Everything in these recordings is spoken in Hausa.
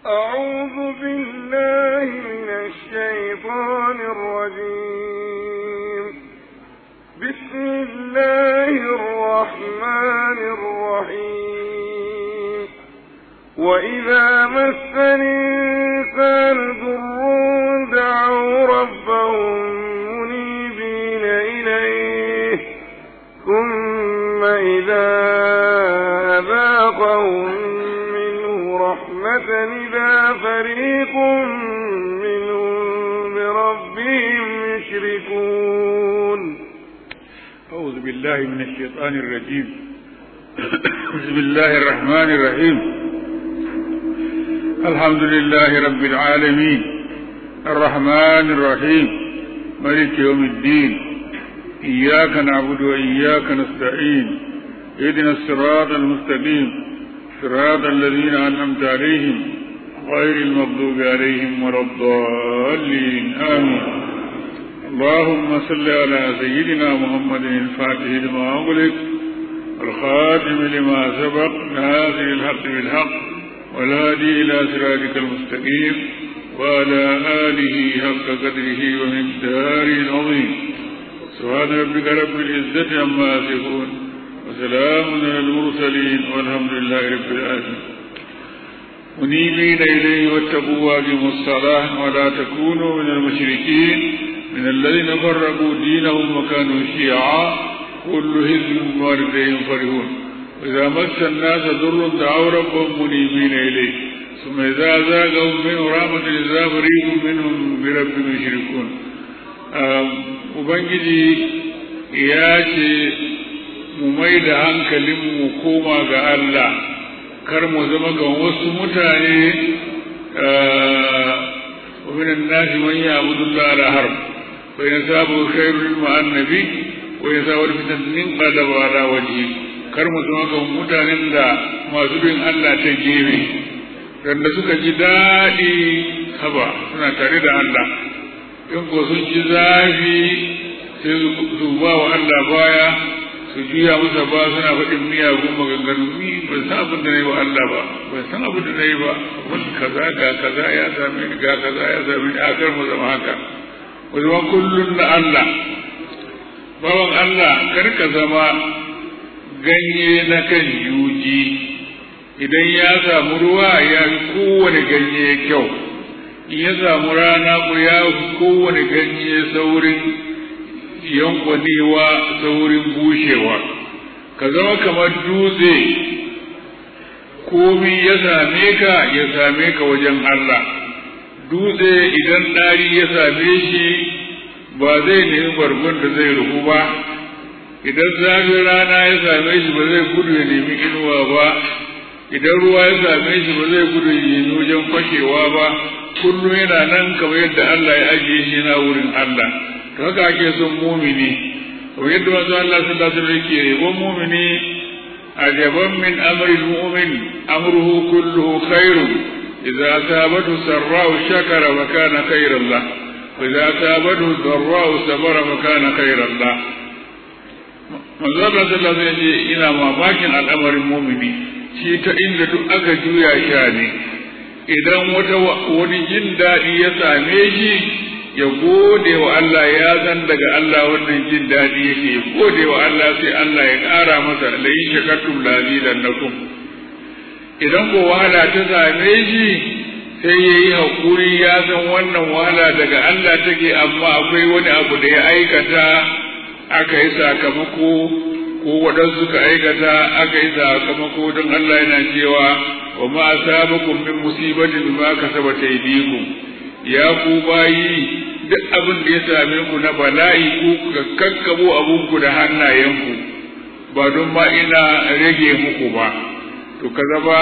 أعوذ بالله من الشيطان الرجيم بسم الله الرحمن الرحيم وإذا مس الإنسان ضر دعوا ربهم منيبين إليه ثم إذا أذاقهم منه رحمة إذا فريق منهم بربهم يشركون أعوذ بالله من الشيطان الرجيم بسم الله الرحمن الرحيم الحمد لله رب العالمين الرحمن الرحيم ملك يوم الدين إياك نعبد وإياك نستعين اهدنا الصراط المستقيم صراط الذين أنعمت عليهم غير المغضوب عليهم ولا الضالين آمين اللهم صل على سيدنا محمد الفاتح لما أغلق الخاتم لما سبق ناصر الحق بالحق والهادي إلى صراطك المستقيم وعلى آله حق قدره ومقداره العظيم سبحان ربك رب العزة عما يصفون وسلام على المرسلين والحمد لله رب العالمين منيبين إليه واتقوا واقيموا الصلاة ولا تكونوا من المشركين من الذين فرقوا دينهم وكانوا شيعا كل حزب بما لديهم فرحون وإذا مس الناس ضر دعوا ربهم منيبين إليه ثم إذا زاغهم منه رحمة إذا فريق منهم بربهم يشركون Ubangiji ya ce mu mai da hankalinmu mu koma ga Allah kar mu zama ga wasu mutane ومن الناس من يعبد الله على حرب فإن أصابه خير مع النبي وإن أصابه فتنة انقلب على وجهه kar mu zama ga mutanen da masu bin Allah ta gefe da suka ji daɗi haba suna tare da Allah in ko sun ji zafi sai su ba wa Allah baya su juya masa ba suna faɗin miyagun maganganu ni ban san abin da na yi wa Allah ba ban san abin da na yi ba wani kaza ga kaza ya same ni ga kaza ya same ni a kar mu zama haka mu zama kullum na Allah bawan Allah kar ka zama ganye na kan yuji idan ya samu ruwa ya fi kowane ganye kyau in ya samu rana ko ya fi kowane ganye saurin yankwanewa saurin bushewa ka zama kamar dutse komi ya same ka ya same ka wajen Allah dutse idan ɗari ya same shi ba zai nemi bargon da zai rufu ba idan zafin rana ya same shi ba zai gudu ya nemi inuwa ba idan ruwa ya same shi ba zai gudu ya nemi wajen fashewa ba kullum yana nan kamar yadda Allah ya ajiye shi na wurin Allah to haka ake son mumini kamar yadda manzo Allah sallallahu alaihi wasallam yake yabon mumini ajaban min amri mu'min amruhu kulluhu khairun idza asabatu sarra'u shakara wa kana khairan lah wa idza asabatu dharra'u sabara wa kana khairan lah manzo Allah sallallahu alaihi wasallam ina mamakin al'amarin mumini shi ta inda duk aka juya sha ne idan wata wani jin daɗi ya same shi ya gode wa Allah ya zan daga Allah wannan jin daɗi yake ya gode wa Allah sai Allah ya ƙara masa la in shakartum la zidannakum idan ko wahala ta same shi sai ya yi haƙuri ya san wannan wahala daga Allah take amma akwai wani abu da ya aikata aka yi sakamako ko waɗansu suka aikata aka yi sakamako don Allah yana cewa wa ma asabakum min musibatin ma kasabat aydikum ya ku bayi duk abin da ya same ku na bala'i ku ka kakkabo abun ku da hannayenku ba don ma ina rage muku ba to ka zama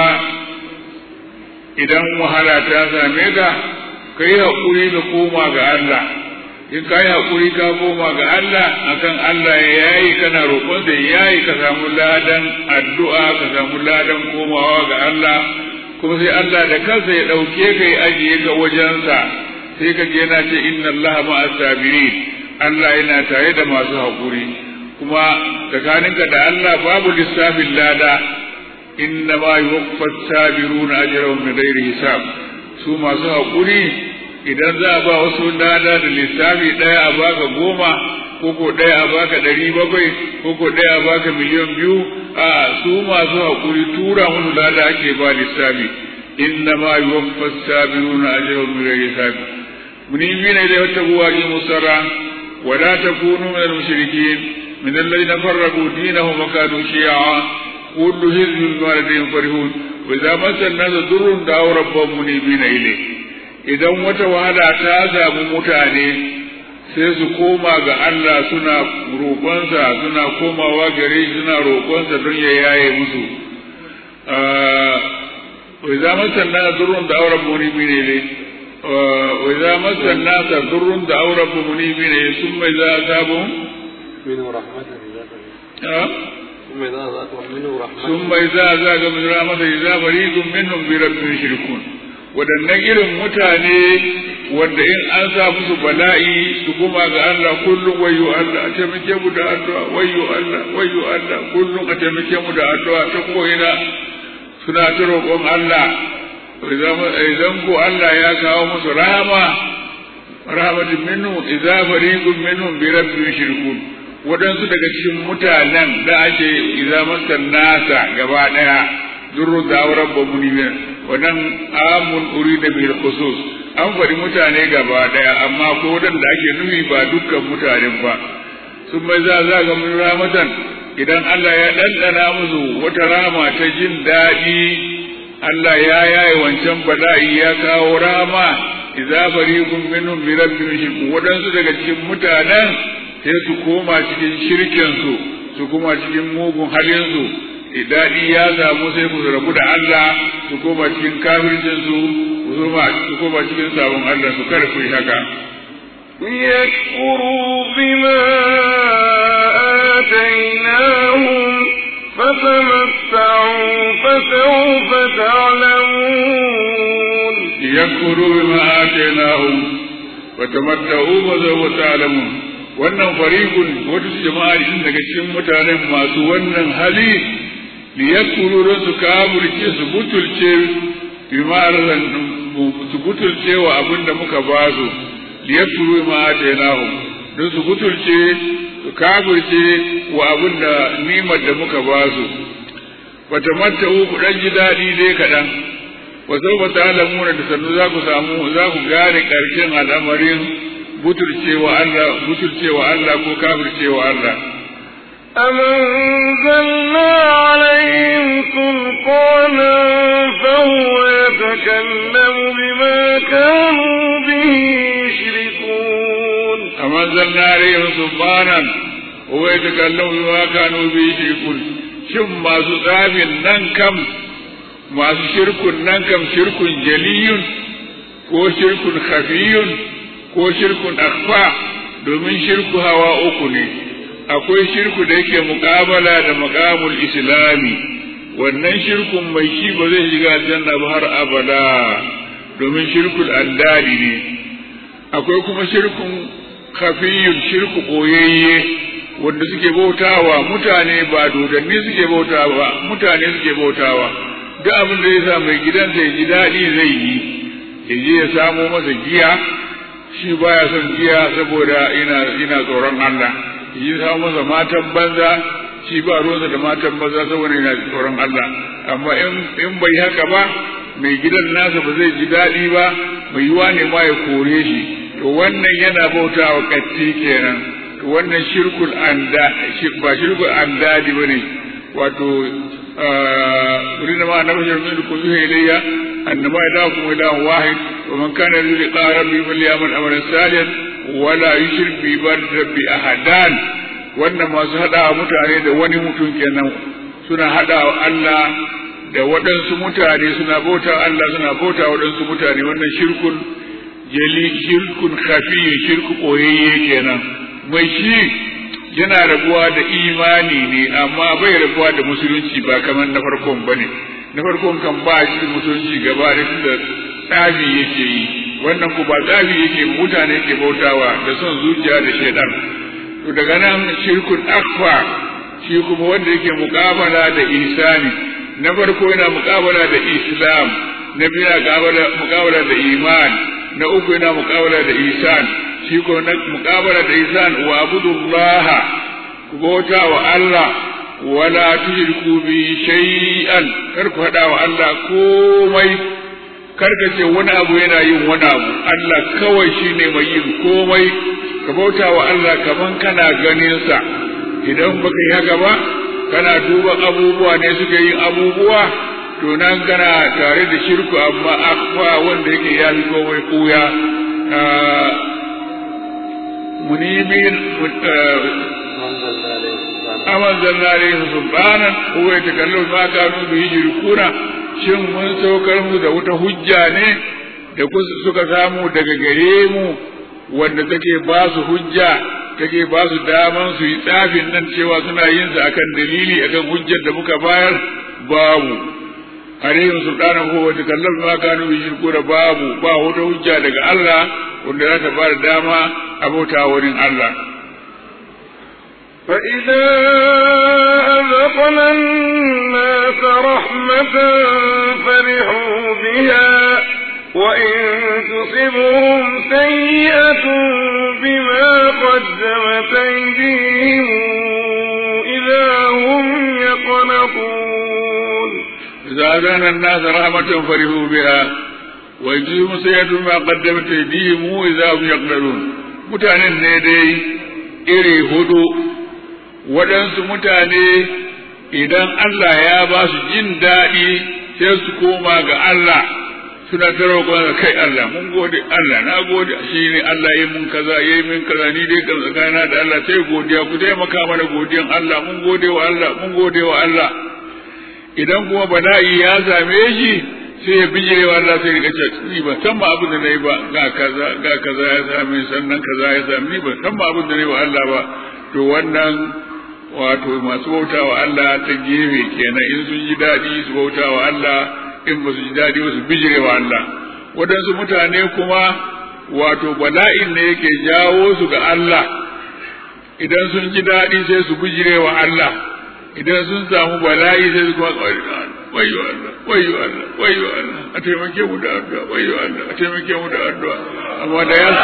idan wahala ta same ka ka yi haƙuri da koma ga Allah in ka yi haƙuri ka koma ga Allah akan Allah ya yayi kana roƙon da yayi ka samu ladan addu'a ka samu ladan komawa ga Allah kuma sai Allah da kansa ya ɗauke ka ya ajiye ka wajensa sai ka je na ce inna Allah ma'a sabirin Allah yana tare da masu haƙuri kuma tsakaninka da Allah babu lissafin lada inna ma yuwaffa sabiruna ajrahum bi ghairi hisab su masu haƙuri idan za a ba wasu lada da lissafi ɗaya a baka goma koko ɗaya a baka ɗari bakwai koko ɗaya a baka miliyan biyu a su masu haƙuri tura musu lada ake ba lissafi inna ma yuwaffa sabiruna ajrahum bi ghairi hisab munibina ilayhi wattaqu wa aqimus sala wa la takunu min al-mushrikeen min alladhina farraqu dinahum wa kanu shi'a kullu hizbin bima ladayhim farihun wa idza massa an-nasa durrun da'aw rabbahum munibina ilayhi idan wata wahala ta samu mutane sai su koma ga Allah suna roƙonsa suna komawa gare shi suna roƙonsa don ya yaye musu wai za masan na durrun da auren munibi ne ne wai za masan na ta durrun da auren munibi ne sun mai za a sabon sun mai za a zaga min rahmata idza fariqun minhum bi rabbihim yushrikun waɗannan irin mutane wanda in an sa musu bala'i su kuma ga Allah kullum wayo Allah a taimake mu da addu'a wayo Allah wayo Allah kullum a taimake mu da addu'a ta ko'ina suna ta roƙon Allah idan ko Allah ya kawo musu rahama rahmatin minhu idza fariqun minhum bi rabbihim yushrikun waɗansu daga cikin mutanen da ake idza masan nasa gaba ɗaya durru da rabbu munibin wannan amun urida bil khusus an faɗi mutane gaba ɗaya amma ko da ake nufi ba dukkan mutanen ba sun mai za za ga mun ramatan idan Allah ya ɗanɗana musu wata rama ta jin daɗi Allah ya yaye wancan bala'i ya kawo rama idza fariqun minhum bi rabbihim yushrikun wadansu daga cikin mutanen sai su koma cikin shirkin su su koma cikin mugun halin su daɗi ya samu sai ku rabu da Allah su koma cikin kafircin su su koma cikin sabon Allah su kada ku yi haka ليكفروا بما آتيناهم فتمتعوا فسوف تعلمون ليكفروا بما آتيناهم فتمتعوا فسوف تعلمون wannan fariqun wata jama'a din daga cikin mutanen masu wannan hali liyakuru don su kafirce su butulce bima su butulce wa abin da muka ba su liyakuru ma atainahu don su butulce su kafirce wa abin da nimar da muka ba su wata matta ku dan ji daɗi dai kaɗan wa sau ba ta alamuna da sannu za ku samu za ku gane ƙarshen al'amarin butulcewa Allah butulcewa Allah ko kafircewa Allah أنزلنا عليهم سلطانا فهو يتكلم بما كانوا به يشركون أنزلنا عليهم سلطانا هو يتكلم بما كانوا به يشركون shin masu tsafin nan kam masu shirkun nan kam shirkun jaliyun ko shirkun khafiyun ko shirkun akfa domin shirku hawa uku ne akwai shirku da yake muƙabala da maƙamul islami wannan shirkun mai shi ba zai shiga aljanna ba har abada domin shirkul andari ne akwai kuma shirkun khafiyun shirku ɓoyayye wanda suke bautawa mutane ba dodanni suke bautawa ba mutane suke bautawa duk abin da ya sa mai gidansa ya ji daɗi zai yi ya je ya samo masa giya shi baya son giya saboda ina ina tsoron Allah ya samo masa matan banza shi ba ruwansa da matan banza saboda ina tsoron Allah amma in in bai haka ba mai gidan nasa ba zai ji daɗi ba mai yiwa ne ma ya kore shi to wannan yana bautawa katti kenan wannan shirkul anda ba shirkul andadi bane wato rina ma na bashar min ku yuha ilayya annama ilahukum ilahun wahid wa man kana yarju liqa rabbi falyamal amalan salihan wa la yushrik bi ibadati rabbi ahadan wannan masu hada mutane da wani mutum kenan suna hada Allah da waɗansu mutane suna bauta Allah suna bauta waɗansu mutane wannan shirkun jali shirkun khafiyyu shirku koyayye kenan mai shi yana rabuwa da imani ne amma bai rabuwa da musulunci ba kamar na farkon ba ne na farkon kan ba shi musulunci gaba da da tsafi yake yi wannan ku ba tsafi yake mutane ke bautawa da son zuciya da shaidan to daga nan shirkun akfa shi kuma wanda yake muƙabala da isani na farko yana muƙabala da islam na biyu yana muƙabala da iman na uku yana muƙabala da isan shi ko na muƙabala da isan wa abudullaha ku bauta wa Allah wala tushriku bi shay'an kar ku hada wa Allah komai kar ka ce wani abu yana yin wani abu Allah kawai shine mai yin komai ka bauta wa Allah kaman kana ganin sa idan baka yi haka ba kana duba abubuwa ne suke yin abubuwa to nan kana tare da shirku amma akwa wanda yake ya fi komai kuya munibin aman zanna alayhi subhanan huwa yatakallamu ma kanu bihi yushrikuna shin mun saukar mu da wata hujja ne da suka samu daga gare mu wanda take ba su hujja take ba su daman su yi tsafin nan cewa suna yin sa akan dalili akan hujjar da muka bayar babu alaihim sultanan ko wata kallon ma kanu bi shirku da babu ba wata hujja daga Allah wanda za ta bada dama abota wurin Allah فإذا أذقنا الناس رحمة فرحوا بها وإن تصبهم سيئة بما قدمت أيديهم إذا هم يقنطون إذا أذان الناس رحمة فرحوا بها وإن تصبهم سيئة بما قدمت أيديهم إذا هم يقنطون mutanen ne dai iri hudu waɗansu mutane idan Allah ya ba su jin daɗi sai su koma ga Allah suna ta roƙon kai Allah mun gode Allah na gode shi ne Allah ya mun kaza ya yi min kaza ni dai kan tsakana da Allah sai godiya ku taimaka mana godiyan Allah mun gode wa Allah mun gode wa Allah idan kuma bala'i ya same shi sai ya bijire wa Allah sai ya ce ni ba san ma abin da nayi ba ga kaza ga kaza ya same sannan kaza ya same ni ba san ma abin da nayi wa Allah ba to wannan wato masu bauta wa Allah ta gefe kenan in sun ji daɗi su bauta wa Allah in ba su ji daɗi ba su bijire wa Allah waɗansu mutane kuma wato bala'in ne yake jawo su ga Allah idan sun ji daɗi sai su bijire wa Allah idan sun samu bala'i sai su kuma wayo Allah wayo Allah wayo Allah a taimake mu da addu'a wayo Allah a taimake mu da addu'a amma da ya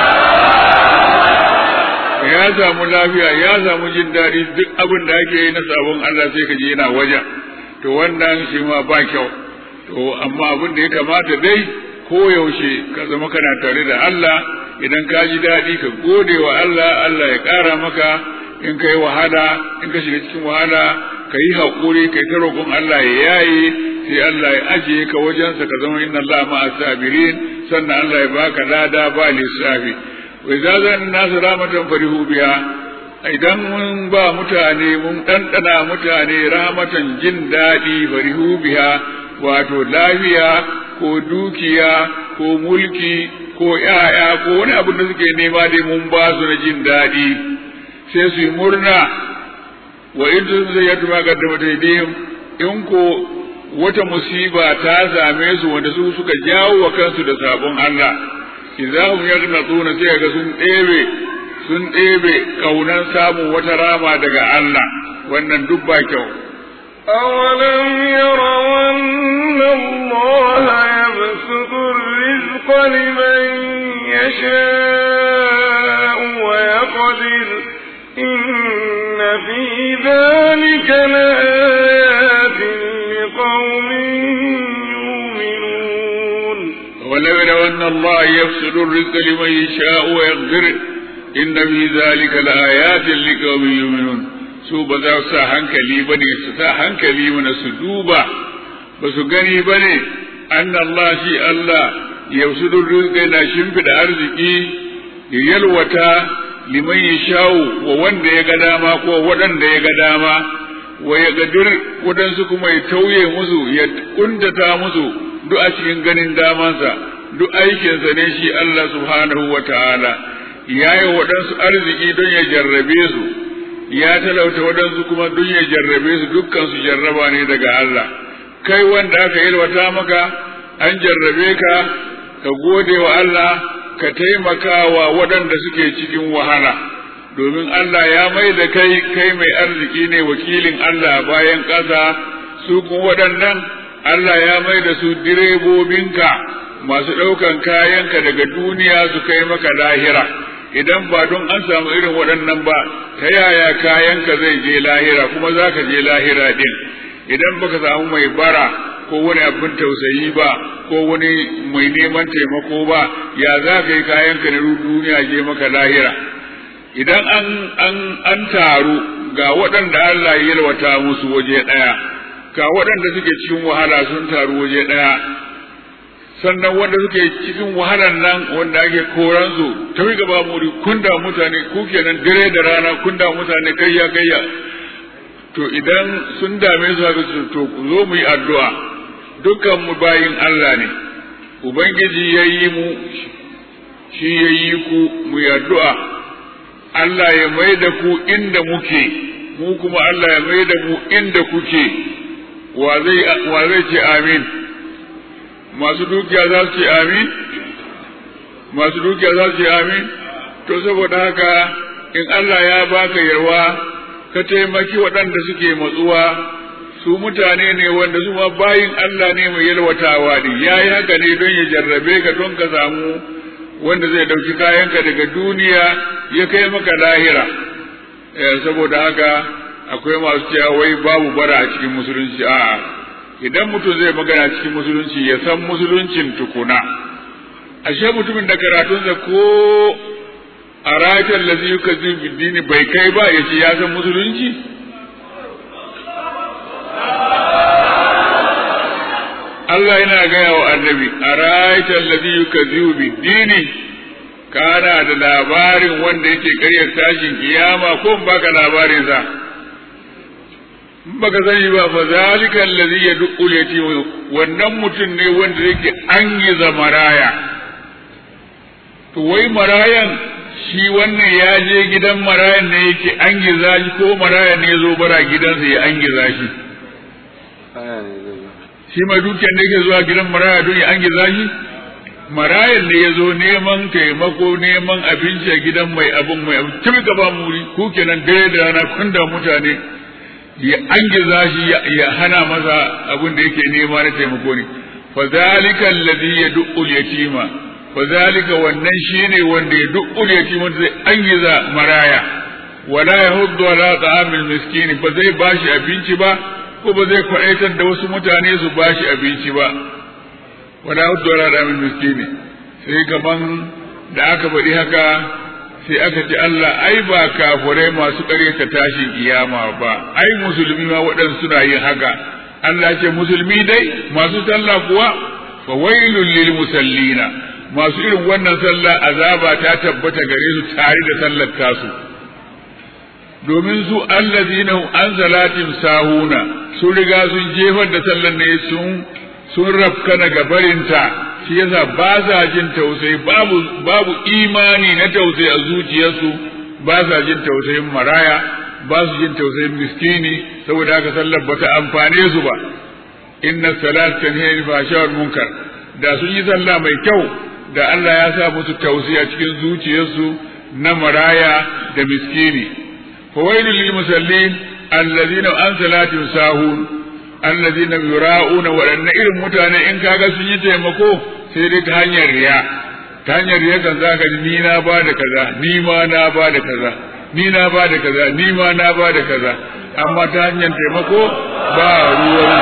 ya samu lafiya ya samu jin daɗi duk abin da ake yi na sabon Allah sai ka je yana wajen to wannan shi ma ba kyau to amma abin da ya kamata dai ko yaushe ka zama kana tare da Allah idan ka ji daɗi ka gode wa Allah Allah ya ƙara maka in ka yi wahala in ka shiga cikin wahala ka yi haƙuri ka yi ta roƙon Allah ya yaye sai Allah ya ajiye ka wajensa ka zama inna Allah ma'a sabirin sannan Allah ya baka lada ba lissafi wa idza zan nasu rahmatan farihu biha idan mun ba mutane mun ɗanɗana mutane rahmatan jin daɗi farihu biha wato lafiya ko dukiya ko mulki ko ‘ya'ya ko wani abu da suke nema dai mun ba su na jin daɗi sai su yi murna wa in sun zai yadda ma gaddama daidai in ko wata musiba ta same su wanda su suka jawo wa kansu da sabon Allah idza hum yaghnatuna sai ga sun ɗebe sun ɗebe kaunan samun wata rama daga Allah wannan duk ba kyau أولم يروا أن الله يبسط الرزق لمن يشاء ويقدر إن في ذلك لآيات لقوم يؤمنون ولو يروا أن الله يبسط الرزق لمن يشاء ويقدر إن في ذلك لآيات لقوم يؤمنون su ba za su sa hankali ba ne su sa hankali mana su duba ba su gani ba ne an Allah shi Allah yausu rizqa na shimfiɗa arziki ya yalwata liman ya shawo wa wanda ya ga dama ko waɗanda ya ga dama wa ya gadir waɗansu kuma ya tauye musu ya kuntata musu duk a cikin ganin damansa duk aikinsa ne shi Allah subhanahu wa ta'ala ya yi waɗansu arziki don ya jarrabe su ya talauta waɗansu kuma duk ya jarrabe su dukkan su jarraba ne daga Allah kai wanda aka yalwata maka an jarrabe ka ka gode wa Allah ka taimaka wa waɗanda suke cikin wahala domin Allah ya mai da kai kai mai arziki ne wakilin Allah bayan ƙasa su kuma waɗannan Allah ya mai da su direbobinka masu ɗaukan kayanka daga duniya su kai maka lahira idan ba don an samu irin waɗannan ba ta yaya kayanka zai je lahira kuma za ka je lahira ɗin idan baka samu mai bara ko wani abin tausayi ba ko wani mai neman taimako ba ya za ka yi kayanka na duniya je maka lahira idan an an an taru ga waɗanda Allah ya yalwata musu waje ɗaya ga waɗanda suke cikin wahala sun taru waje ɗaya sannan wanda suke cikin wahalar nan wanda ake koran su ta wi gaba muri kun da mutane ku kenan dare da rana kun da mutane kayya kayya to idan sun dame su haka su to ku zo mu yi addu'a dukkan mu bayin Allah ne ubangiji ya yi mu shi ya yi ku mu yi addu'a Allah ya mai da ku inda muke mu kuma Allah ya mai da mu inda kuke wa zai ce amin masu dukiya za su ce amin masu dukiya za su ce amin to saboda haka in Allah ya baka yarwa ka taimaki waɗanda suke matsuwa su mutane ne wanda su ma bayin Allah ne mai yalwatawa ne ya yi haka ne don ya jarrabe ka don ka samu wanda zai ɗauki kayanka daga duniya ya kai maka lahira saboda haka akwai masu cewa wai babu bara a cikin musulunci a'a idan mutum zai magana cikin musulunci ya san musuluncin tukuna ashe mutumin da karatunsa ko a rakin lazi yuka dini bai kai ba ya ce ya san musulunci Allah yana gaya wa annabi a rakin lazi yuka dini kana da labarin wanda yake karyar tashin kiyama ko baka labarin sa baka sani ba fa zalika allazi yad'u yatim wannan mutum ne wanda yake an yi zamaraya to wai marayan shi wannan ya je gidan marayan ne yake an giza shi ko marayan ne zo bara gidansa ya an giza shi shi mai dukiyar da yake zuwa gidan maraya don ya an giza shi marayan ne ya zo neman taimako neman abinci a gidan mai abin mai abin kimi gaba muri ku kenan dare da rana kun da mutane ya angiza shi ya hana masa abin da yake nema na taimako ne fa zalika alladhi yad'u al-yatima fa zalika wannan shine wanda ya du'ul yatima zai angiza maraya wala yahuddu ala ta'amil miskin ba zai bashi abinci ba ko ba zai kwaitar da wasu mutane su bashi abinci ba wala yahuddu ala ta'amil miskin sai gaban da aka faɗi haka sai aka ce Allah ai ba kafurai masu ƙaryata tashin kiyama ba ai musulmi ma waɗansu suna yin haka Allah ce musulmi dai masu sallah kuwa fa wailul lil musallina masu irin wannan sallah azaba ta tabbata gare su tare da sallar tasu domin su allazina an salatin sahuna sun riga sun jefar da sallar ne sun sun rafkana gabarinta shi yasa ba sa jin tausayi babu babu imani na tausayi a zuciyarsu ba sa jin tausayin maraya ba su jin tausayin miskini saboda haka sallar ba ta amfane su ba inna salat tanhiya anil fahsha wal munkar da sun yi sallah mai kyau da Allah ya sa musu tausayi a cikin zuciyarsu na maraya da miskini fawailul lil musallin alladhina an salatin sahun allazina yura'una waɗanne irin mutane in kaga sun yi taimako sai dai ta hanyar riya ta hanyar riya kan zaka ji ni na ba da kaza ni ma na ba da kaza ni na ba da kaza ni ma na ba da kaza amma ta hanyar taimako ba ruwan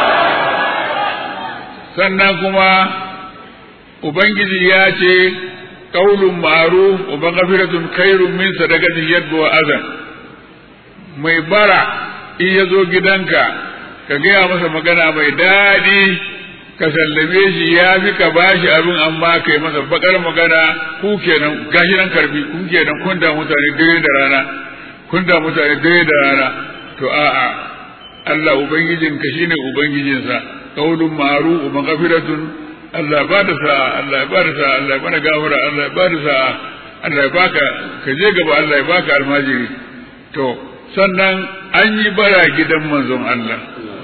sannan kuma ubangiji ya ce qaulun ma'ruf wa maghfiratun khairun min sadaqatin yadbu wa azan mai bara in ya zo gidanka ka gaya masa magana mai daɗi ka sallame shi ya fi ka bashi abin amma kai masa bakar magana ku kenan gashi nan karbi ku kenan kun da mutane dare da rana kun da mutane dare da rana to a'a Allah ubangijin ka shine ubangijinsa qaulun ma'ruf wa maghfiratun Allah ba da sa Allah ba da sa Allah ba da gafara Allah ba da sa Allah ya baka ka je gaba Allah ya baka almajiri to sannan an yi bara gidan manzon Allah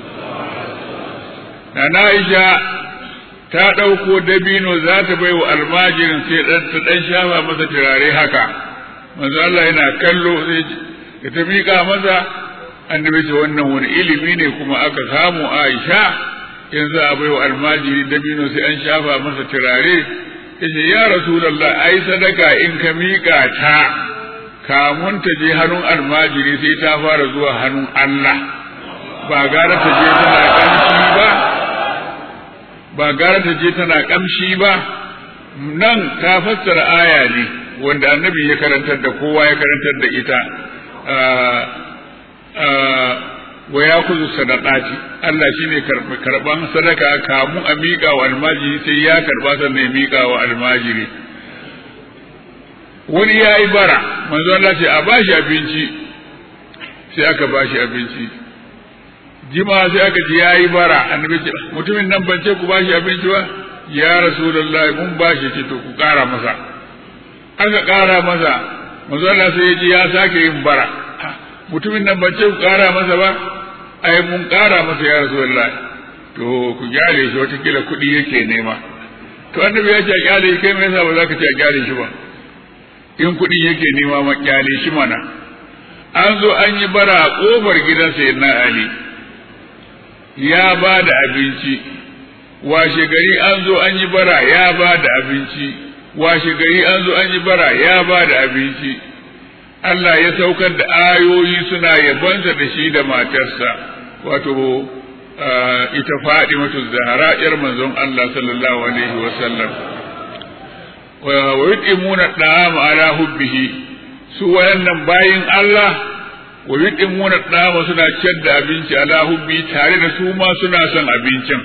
na Aisha ta ɗauko dabino za ta bai wa almajirin sai ɗan ta ɗan shafa masa turare haka manzo Allah yana kallo sai ya ta miƙa masa annabi ce wannan wani ilimi ne kuma aka samu Aisha yanzu a bai wa almajiri dabino sai an shafa masa turare yace ya rasulullah ai sadaka in ka miƙa ta kamun ta je hannun almajiri sai ta fara zuwa hannun Allah ba gara ta je tana kamshi ba ba gara ta je tana kamshi ba nan ta fassara aya ne wanda annabi ya karantar da kowa ya karantar da ita wa ya kuzu sadaqati Allah shine karban sadaka kamu a miƙa wa almajiri sai ya karba sannan ya miƙa wa almajiri wani ya yi bara manzo Allah ce a bashi abinci sai aka bashi abinci jima sai aka ji ya yi bara annabi ce mutumin nan ban ce ku bashi abinci ba ya rasulullahi mun bashi ce to ku ƙara masa aka ƙara masa manzo Allah sai ya ji ya sake yin bara mutumin nan ban ce ku ƙara masa ba ai mun ƙara masa ya rasulullahi to ku gyale shi wata kila kuɗi yake nema to annabi ya ce a gyale shi kai me yasa ba za ka ce a gyale shi ba in kuɗi yake nema ma kyale shi mana an zo an yi bara a ƙofar gidan sayyidina ali ya ba da abinci washe gari an zo an yi bara ya ba da abinci washe gari an zo an yi bara ya ba da abinci Allah ya saukar da ayoyi suna yabonsa da shi da matarsa wato ita faɗi matu zahara ƴar manzon Allah sallallahu alaihi wa sallam wa yutimuna da'ama ala hubbihi su wayannan bayin Allah wa yutimuna da'ama suna ciyar da abinci ala hubbi tare da su ma suna son abincin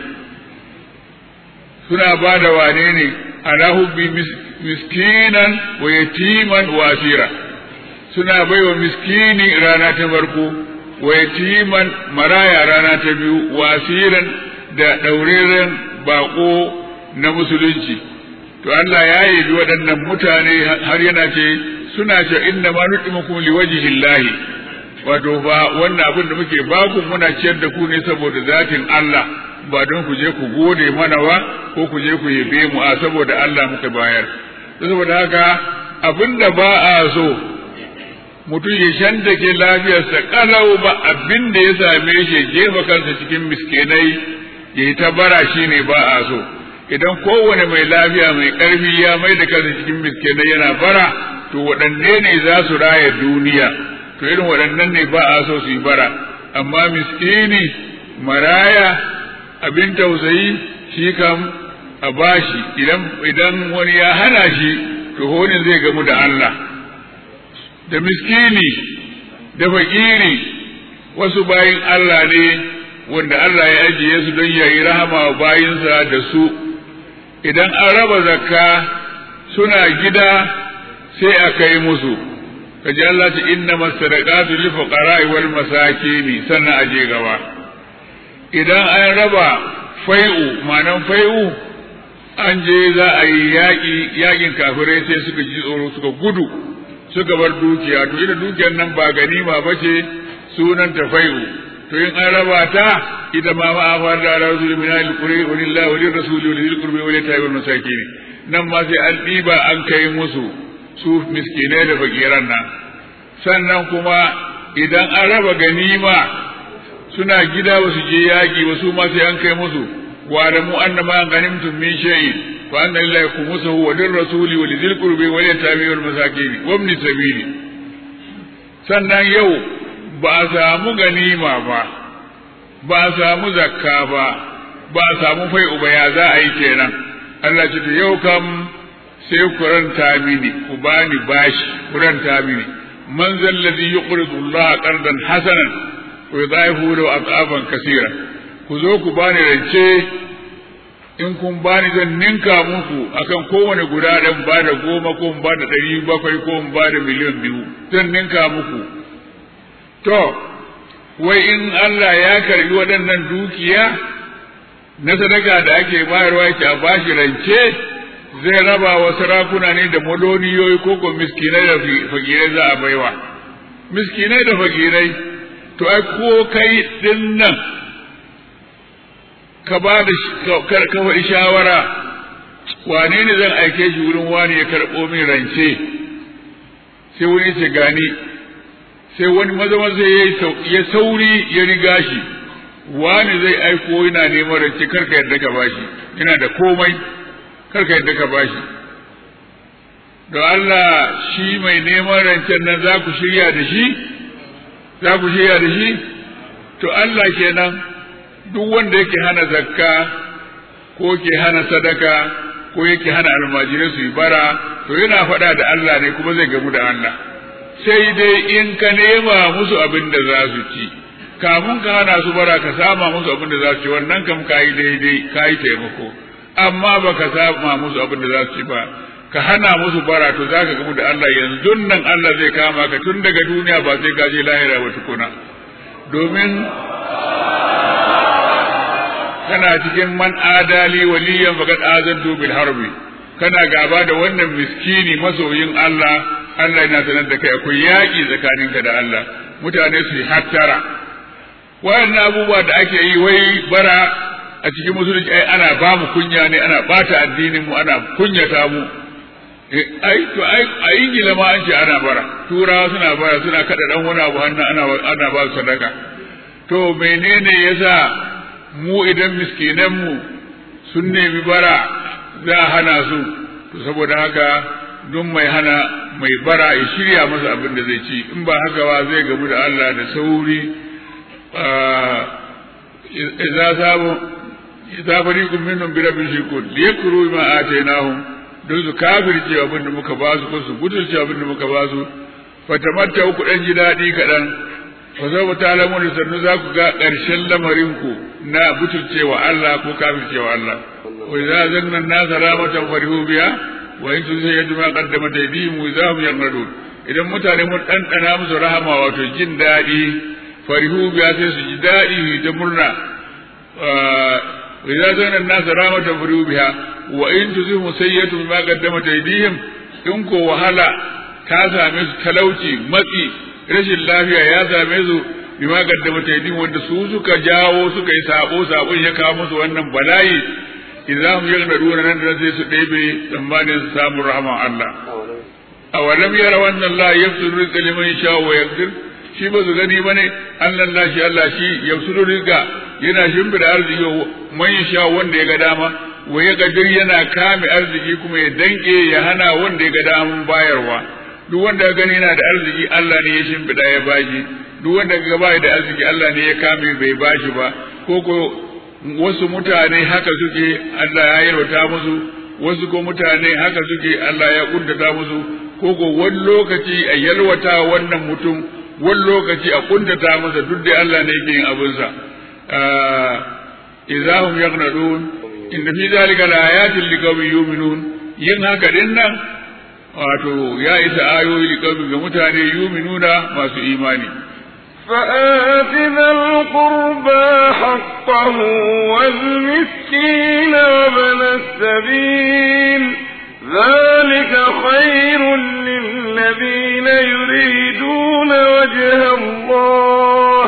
suna ba da wane ne ala hubbi miskinan wa yatiman wa asira suna baiwa miskini rana ta farko wa yatiman maraya rana ta biyu wa asiran da daureren bako na musulunci to Allah ya yabi waɗannan mutane har yana ce suna ce inna ma nutimukum liwajhillahi wato ba wannan abin da muke baku muna ciyar da ku ne saboda zatin Allah ba don ku je ku gode mana ba ko ku je ku yabe mu a saboda Allah muka bayar saboda haka abin da ba a so mutum ya shandake lafiyarsa kalau ba abin da ya same shi jefa kansa cikin miskinai ya yi ta bara shi ne ba a so idan kowane mai lafiya mai ƙarfi ya mai da kansa cikin miskinai yana bara to waɗanne ne za su raya duniya to irin waɗannan ne ba a so su yi bara amma miskini maraya abin tausayi shi kam a bashi idan idan wani ya hana shi to honin zai gamu da Allah da miskini da fakiri wasu bayin Allah ne wanda Allah ya ajiye su don yayi rahama wa bayinsa da su idan an raba zakka suna gida sai a kai musu kaji Allah ce inna masadaqatu lil fuqara'i wal masakin sannan aje gaba idan an raba fai'u manan fai'u an je za a yi yaƙi yaƙin kafirai sai suka ji tsoro suka gudu suka bar dukiya to ita dukiyar nan ba ganima ba ce sunan ta fai'u to in an raba ta ita ma ma afar da rasul min al-quri wa lillahi wa lirrasuli wa lil qurbi wa lil tayyib wal masakin nan ma sai an ɗiba an kai musu su miskinai da fakiran nan sannan kuma idan an raba ganima suna gida ba su je yaƙi ba su ma sai an kai musu wa da mu anna ma ganimtum min shay'in fa anna lillahi khumsuhu wa lirrasuli wa lil qurbi wa lil tabi'i wal masakin wa ibn sabili sannan yau ba a samu ganima ba ba a samu zakka ba ba a samu fai'u ba ya za a yi kenan Allah ce yau kam sai ku ranta mini ku bani bashi ku ranta mini man zalladhi yuqridu Allah qardan hasanan wa yudaihu lahu aqaban kaseera ku zo ku bani rance in kun bani zan ninka muku akan kowane guda dan ba da goma ko ba da ɗari bakwai ko ba da miliyan biyu zan ninka muku to wai in Allah ya karbi waɗannan dukiya na sadaka da ake bayarwa yake a bashi rance zai raba wa sarakuna ne da maloniyoyi ko ko miskinai da fakirai za a baiwa miskinai da fakirai to ai ko kai din nan ka ba da ka faɗi shawara wane ne zan aike shi wurin wani ya karɓo min rance sai wani ce gani sai wani maza maza ya sauri ya riga shi wani zai aiko yana neman rance karka yadda ka bashi yana da komai karka yadda ka bashi don Allah shi mai neman rancen nan za ku shirya da shi za ku shirya da shi to Allah kenan duk wanda yake hana zakka ko ke hana sadaka ko yake hana almajirai su yi bara to yana faɗa da Allah ne kuma zai gamu da Allah sai dai in ka nema musu abin da za su ci kamun ka hana su bara ka sama musu abin da za su ci wannan kam ka yi daidai ka yi taimako amma ba ka sama musu abin da za su ci ba ka hana musu bara to za ka gamu da Allah yanzu nan Allah zai kama ka tun daga duniya ba sai ka je lahira ba tukuna domin kana cikin man adali waliyan faqad azantu bil harbi kana gaba da wannan miskini masoyin Allah Allah yana sanar da kai akwai yaƙi tsakaninka da Allah mutane su yi hattara wayannan abubuwa da ake yi wai bara a cikin musulunci ai ana ba mu kunya ne ana bata addinin mu ana kunyata mu ai to ai a ingila ma an ce ana bara turawa suna bara suna kada dan wani abu hannu ana ana ba su sadaka to menene yasa mu idan miskinan mu sun nemi bara za a hana su to saboda haka duk mai hana mai bara ya shirya masa abin da zai ci in ba haka ba zai gamu da Allah da sauri idza sabu idza fariqun minhum bi rabbihim yushrikun liyakru ma atainahum don su kafirce abin da muka ba su ko su gudulce abin da muka ba su fatamatta ku dan ji daɗi kaɗan fa za mu talamu da sannu za ku ga ƙarshen lamarin ku na butulcewa Allah ko kafircewa Allah wa idza zanna an-nasa ramatan farihu biha wa in tuzayyadu ma qaddamat aydihim wa idza hum yanqadun idan mutane mun ɗanɗana musu rahama wato jin daɗi farihu biya sai su ji daɗi da murna idza zana an-nas ramatan farihu biha wa in tuzimu sayyatu bima qaddamat aydihim in ko wahala ta same su talauci matsi rashin lafiya ya same su bima qaddamat aydihim wanda su suka jawo suka yi sabo sabon ya kawo musu wannan bala'i idza hum yaghnaduna nan da sai su ɗebe tsammanin samun rahman Allah awalam yara wannan Allah yafsuru rizqa liman yasha wa yaqdir shi ba su gani bane Allah la shi Allah shi yafsuru rizqa yana shimfida arziki man yasha wanda ya ga dama wa ya gadir yana kame arziki kuma ya danke ya hana wanda ya ga daman bayarwa duk wanda ya gani yana da arziki Allah ne ya shimfida ya bashi duk wanda ga bai da arziki Allah ne ya kame bai bashi ba ko ko wasu mutane haka suke Allah ya yarwata musu wasu ko mutane haka suke Allah ya kuntata musu ko ko wani lokaci a yalwata wannan mutum wani lokaci a kuntata masa duk da Allah ne yake yin abinsa idahum yaghnadun inda fi zalika laayatin liqaumin yu'minun yin haka din nan wato ya isa ayoyi liqaumin ga mutane yu'minuna masu imani فآت ذا القربى حقه والمسكين وابن السبيل ذلك خير للذين يريدون وجه الله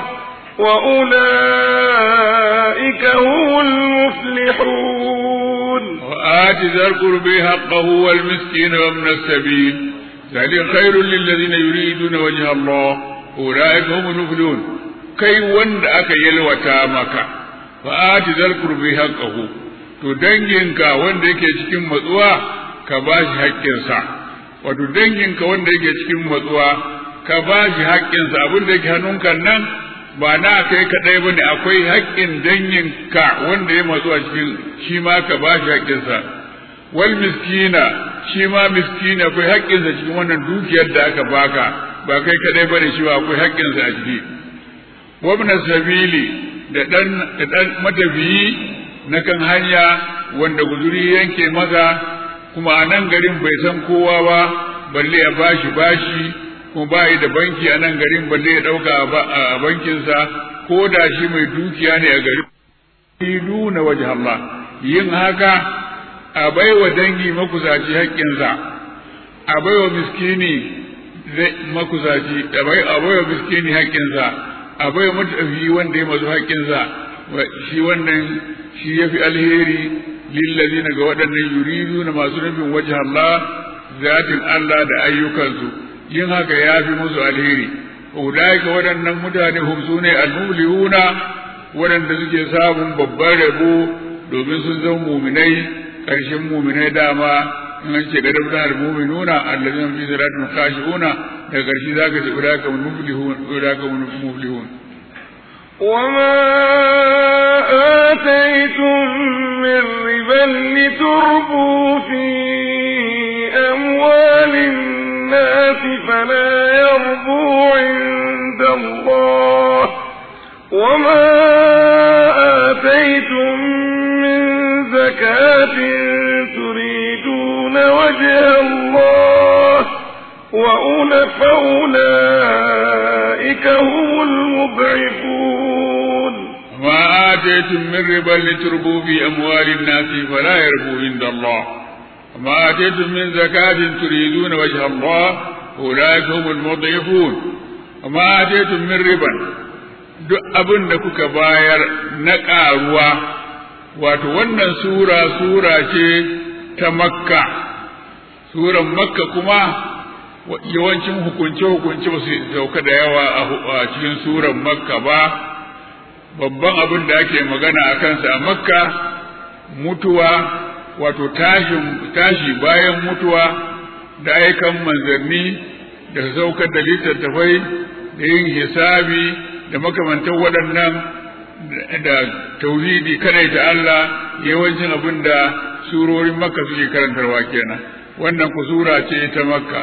وأولئك هم المفلحون وآت ذا القرب حقه والمسكين وابن السبيل ذلك خير للذين يريدون وجه الله أولئك هم المفلحون kai wanda aka yalwata maka fa'ati zal qurbi haqqahu to danginka wanda yake cikin matsuwa ka ba shi haƙƙinsa wato danginka wanda yake cikin matsuwa ka ba shi haƙƙinsa abin da yake hannunka nan ba na kai kaɗai ba ne akwai haƙƙin danginka wanda ya matsu a cikin shi ma ka ba shi haƙƙinsa wal miskina shi ma miskina akwai haƙƙinsa cikin wannan dukiyar da aka baka ba kai kaɗai ba ne shi ba akwai haƙƙinsa a ciki wabna sabili da ɗan da ɗan matafiyi na kan hanya wanda guzuri yanke maza kuma a nan garin bai san kowa ba balle ya bashi bashi kuma ba da banki a nan garin balle ya ɗauka a bankinsa ko da shi mai dukiya ne a garin nuna waje Allah yin haka a baiwa dangi makusaci haƙƙinsa a baiwa miskini makusaci a baiwa miskini haƙƙinsa a baiwa matafi wanda ya mazu haƙƙinsa shi wannan shi ya fi alheri lillazina ga waɗannan yuridu na masu nufin waje Allah zatin Allah da ayyukansu yin haka ya fi musu alheri ulaika waɗannan mutane hum sune al-muflihuna waɗanda suke samun babban rabo domin sun zama muminai ƙarshen muminai dama in an ce gadab da muminuna allazina fi salatin khashi'una daga ƙarshe zaka ce ulaka muflihun ulaka muflihun وما آتيتم من ربا لتربوا في أموال الناس فلا يربو عند الله وما آتيتم من زكاة تريدون وجه الله فأولئك هم المضعفون ما آتيتم من ربا لتربوا في أموال الناس فلا يربو عند الله وما آتيتم من زكاة تريدون وجه الله أولئك هم المضعفون وما آتيتم من ربا duk abin da kuka bayar na ƙaruwa wato wannan sura sura ce ta makka suran makka kuma yawancin hukunce-hukunce ba su sauka da yawa a cikin suran makka ba babban abin da ake magana a kansa a makka mutuwa wato tashi bayan mutuwa da aikan manzanni da saukar da littattafai da yin hisabi da makamantan waɗannan da tauhidi kadai ta Allah yawancin abin da surorin makka suke karantarwa kenan wannan ku sura ce ta makka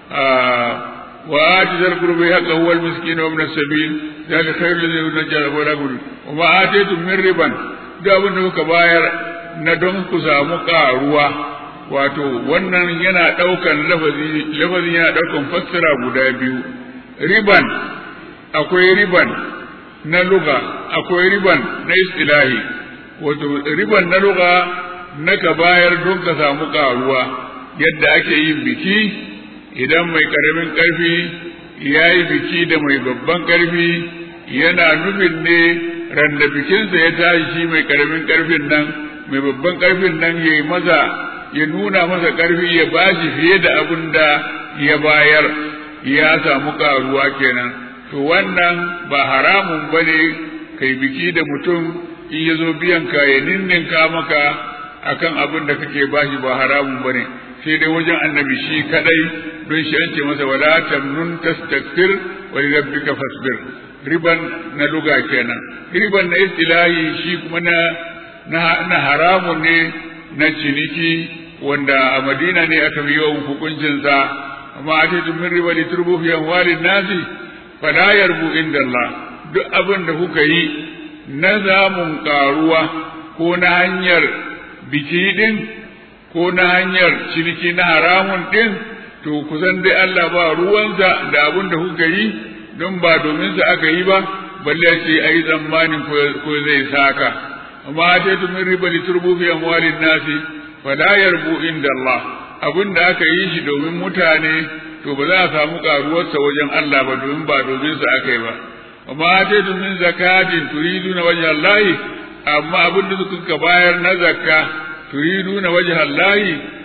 wa ati zal qurbi haqqahu wal miskin wa ibn as-sabil zalika khairul lil najjar wa ragul wa ma atitum min riban da abin da kuka bayar na don ku samu karuwa wato wannan yana daukan lafazi lafazi yana daukan fassara guda biyu riban akwai riban na luga akwai riban na istilahi wato riban na luga na ka bayar don ka samu karuwa yadda ake yin biki idan mai karamin karfi ya yi biki da mai babban karfi yana nufin ne randa bikinsa ya tashi shi mai karamin karfin nan mai babban karfin nan ya yi maza ya nuna masa karfi ya bashi fiye da abin da ya bayar ya samu karuwa kenan to wannan ba haramun ba ne kai biki da mutum in ya zo biyan ka ya ninninka maka akan abin da kake bashi ba haramun ba ne sai dai wajen annabi shi kadai don shi an ce masa wala tamnun tastakbir wa li rabbika fasbir riban na luga kenan riban na istilahi shi kuma na na haramun ne na ciniki wanda a madina ne aka yi yawan hukuncinsa amma a ce min riba li turbu fi amwalin nasi fala yarbu inda Allah duk abin da kuka yi na zamun karuwa ko na hanyar biki din ko na hanyar ciniki na haramun din to kusan dai Allah ba ruwansa da abin da kuka yi don ba domin sa aka yi ba balle ce ayi tsammanin ko zai saka amma ta min riba li turbu fi amwalin nasi fala yarbu inda Allah abin da aka yi shi domin mutane to ba za a samu karuwarsa wajen Allah ba domin ba domin sa aka yi ba amma ta min zakatin turiduna wajha Allah amma abin da suka bayar na zakka turiduna wajha Allah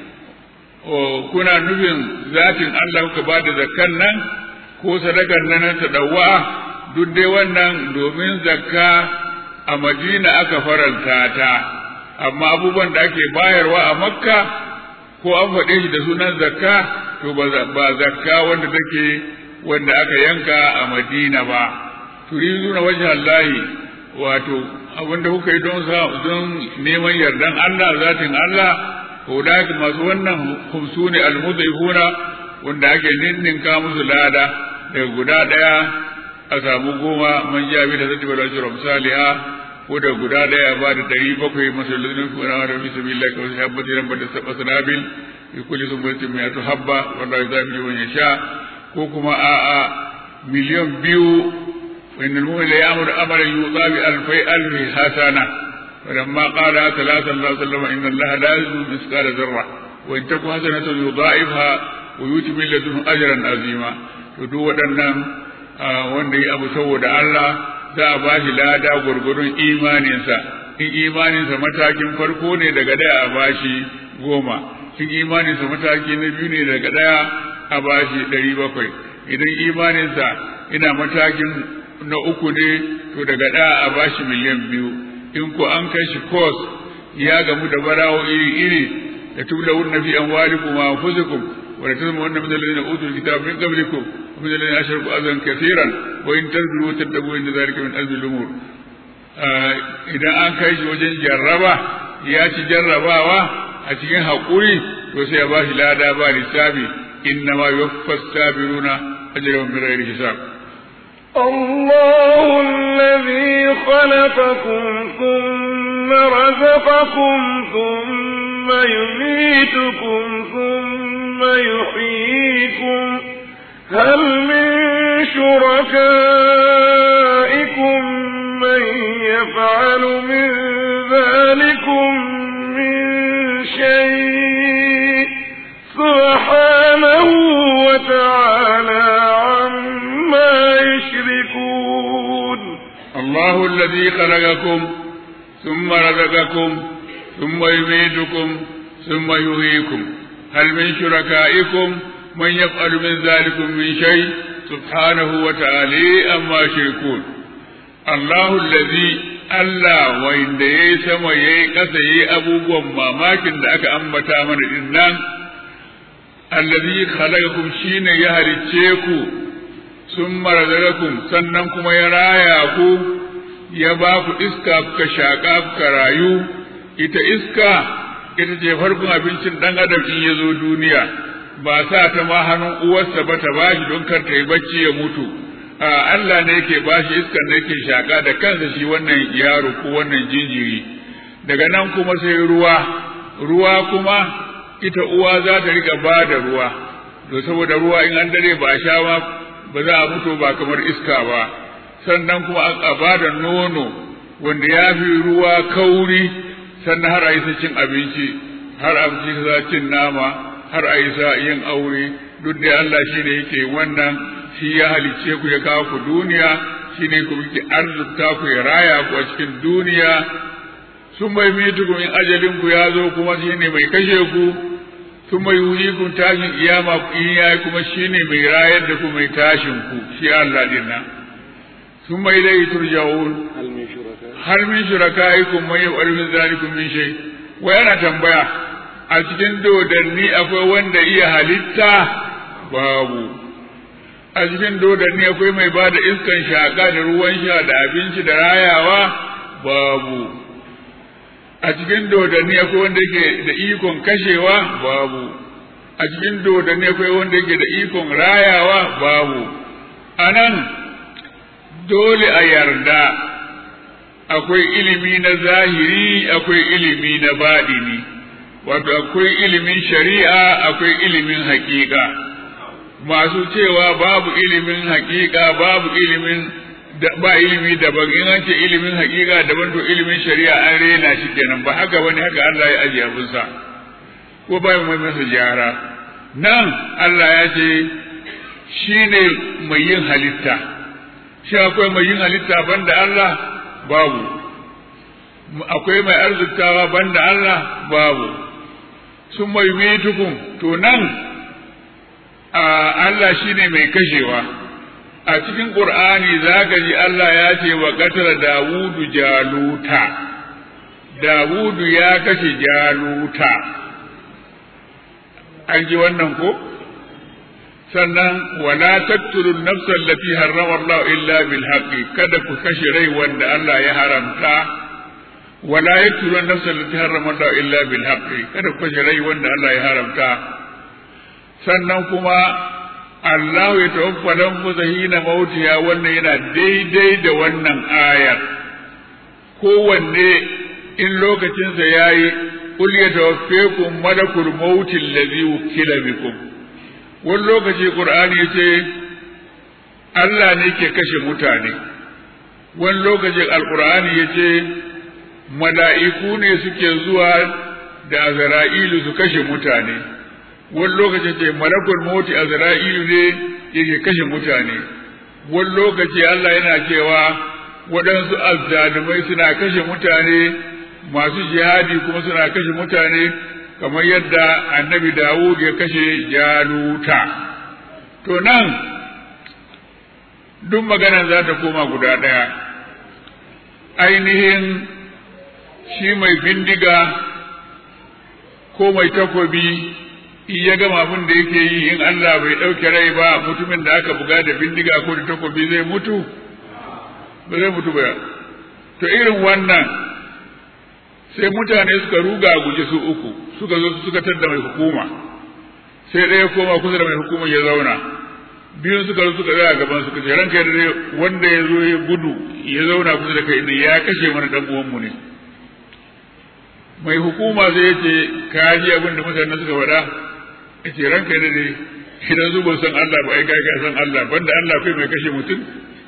kuna nufin zatin Allah kuka ba da zakkan nan ko sadakar nan ta dawwa duk dai wannan domin zakka a Madina aka faranta ta amma abubuwan da ake bayarwa a Makka ko an faɗe shi da sunan zakka to ba zakka wanda take wanda aka yanka a Madina ba turiduna wajha Allah wato abinda kuka yi don don neman yardan Allah zatin Allah ulaika masu wannan khumsuni almudhifuna wanda ake ninninka musu lada daga guda daya a samu goma man ja bi da zati bala ajra misaliha ko da guda daya ba da dari bakwai masallin kuna da bismillah ka wasu habbati ran bada sabba sanabil bi kulli sunnatin mai tu habba wallahi zabi man yasha ko kuma a a miliyan biyu وإن المؤمن ليأمر أمرا يوضى بألفي ألف حسنة ولما قال صلى الله عليه وسلم إن الله لا يزن مثقال ذرة وإن تك حسنة يضاعفها ويؤتي من لدنه أجرا عظيما to waɗannan wanda ya abu saboda Allah za a ba shi lada gwargwadon imaninsa in imaninsa matakin farko ne daga daya a ba shi goma in imaninsa mataki na biyu ne daga daya a ba shi ɗari bakwai idan imaninsa ina matakin na uku ne to daga da a bashi miliyan biyu in ko an kai shi kos ya gamu da barawo iri iri da tubla wunna fi amwalikum wa anfusikum wa la tazmu anna min alladhina utul kitaba min qablikum wa min alladhina ashraku azan kathiran wa in tazlu wa tattabu inna dhalika min azmi al-umur idan an kai shi wajen jarraba ya ci jarrabawa a cikin haƙuri to sai ya ba shi lada ba lissafi inna ma yuwaffas sabiruna ajrahum bighairi hisab الله الذي خلقكم ثم رزقكم ثم يميتكم ثم يحييكم هل من شركائكم من يفعل من ذلكم من شيء سبحانه وتعالى عما يشركون الله الذي خلقكم ثم رزقكم ثم يميتكم ثم يحييكم هل من شركائكم من يفعل من ذلكم من شيء سبحانه وتعالى أما يشركون الله الذي Allah wanda ya yi sama ya yi ƙasa ya yi abubuwan mamakin da aka ambata mana din nan, allazi khalaqakum shine ya halicce ku sun marazarakum sannan kuma ya raya ku ya ba ku iska kuka shaƙa kuka rayu ita iska ita ce farkon abincin ɗan adam in ya zo duniya ba sa ta ma hannun uwarsa ba ta bashi don kar ta yi bacci ya mutu a Allah ne yake bashi iskar da yake shaƙa da kansa shi wannan yaro ko wannan jinjiri daga nan kuma sai ruwa ruwa kuma ita uwa za ta rika ba da ruwa to saboda ruwa in an dare ba sha ma ba za a mutu ba kamar iska ba sannan kuma a ba da nono wanda ya fi ruwa kauri sannan har a yi cin abinci har a yi cin nama har a yi yin aure duk da Allah shi ne yake wannan shi ya halicce ku ya kawo ku duniya shi ne ku yake arzuta ku ya raya ku a cikin duniya sun mai mitukum in ajalin ku ya zo kuma shi ne mai kashe ku sun mai kun tashin iyama in ya kuma shi ne mai rayar da ku mai tashin ku shi Allah din nan sun mai dai turja'un har min shurakaikum man yaf'alu min zalikum min shay wa yana tambaya a cikin dodanni akwai wanda iya halitta babu a cikin dodanni akwai mai ba da iskan shaƙa da ruwan sha da abinci da rayawa babu a cikin dodanni akwai wanda yake da ikon kashewa babu a cikin dodanni akwai wanda yake da ikon rayawa babu a nan dole a yarda akwai ilimi na zahiri akwai ilimi na baɗini wato akwai ilimin shari'a akwai ilimin haƙiƙa masu cewa babu ilimin haƙiƙa babu ilimin ba ilimi daban in an ce ilimin haƙiƙa daban to ilimin shari'a an rena shi kenan ba haka bane haka Allah ya ajiye abinsa ko ba mai masa gyara nan Allah ya ce shi ne mai yin halitta shi akwai mai yin halitta banda Allah babu akwai mai arzikawa banda Allah babu sun mai mitukun to nan Allah shi ne mai kashewa a cikin ƙur'ani za ka ji Allah ya ce wa ƙatar Dawudu jaluta Dawudu ya kashe jaluta an ji wannan ko sannan wala taqtulu an-nafsa allati harrama Allah illa bil haqqi kada ku kashe rai wanda Allah ya haramta wala yaqtulu an-nafsa allati harrama Allah illa bil haqqi kada ku kashe rai wanda Allah ya haramta sannan kuma Allah ya tawaffa dan muzahina mautiya wannan yana daidai da wannan ayar kowanne in lokacinsa yayi qul yatawaffakum malakul mauti allazi wukila bikum wani lokaci qur'ani yace Allah ne ke kashe mutane wani lokaci alqur'ani yace mala'iku ne suke zuwa da azra'ilu su kashe mutane wani lokaci ce malakul mauti azra'ilu ne yake kashe mutane wani lokaci Allah yana cewa waɗansu azzalumai suna kashe mutane masu jihadi kuma suna kashe mutane kamar yadda annabi Dawud ya kashe jaluta to nan duk maganan za ta koma guda ɗaya ainihin shi mai bindiga ko mai takobi in ya gama abin da yake yi in Allah bai ɗauke rai ba mutumin da aka buga da bindiga ko da takobi zai mutu ba zai mutu ba to irin wannan sai mutane suka ruga guje su uku suka zo suka tadda mai hukuma sai ɗaya koma kusa da mai hukuma ya zauna biyun suka zo suka tsaya gaban suka ce ranka da wanda ya zo ya gudu ya zauna kusa da kai ya kashe mana dan uwanmu ne mai hukuma sai ya ce ka ji abin da mutane suka faɗa ya ce ranka da dai idan su ba san Allah ba ai kai ka san Allah banda Allah kai mai kashe mutum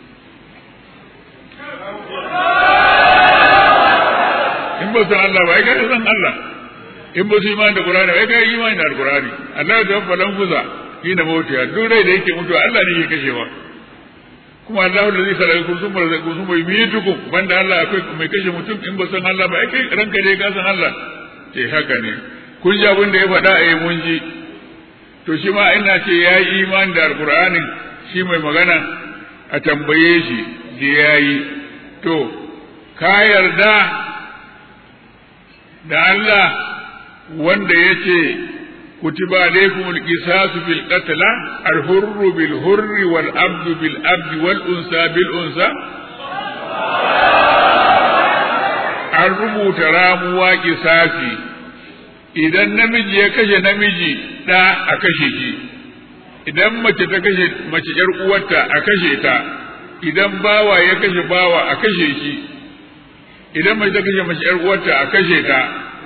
in ba san Allah ba ai kai san Allah in ba su imani da Qur'ani ai kai imani da Qur'ani Allah ya tabbata lan kusa hina mautiya duk rai da yake mutuwa Allah ne yake kashewa kuma Allah da zai kala kun sun barza kun sun bai mitukum banda Allah akwai mai kashe mutum in ba san Allah ba ai kai ranka dai ka san Allah ce haka ne kun ji abin da ya faɗa a mun ji to shi ma ina ce ya yi imani da alkur'anin shi mai magana a tambaye shi da ya yi to ka yarda da Allah wanda ya ce kutiba alaikum alqisasu fil qatl al-hurru bil hurri wal abdu bil abdi wal unsa bil unsa an rubuta ramuwa kisasi idan namiji ya kashe namiji ɗa a kashe shi idan mace ta kashe mace ƴar uwarta a kashe ta idan bawa ya kashe bawa a kashe shi idan mace ta kashe mace ƴar uwarta a kashe ta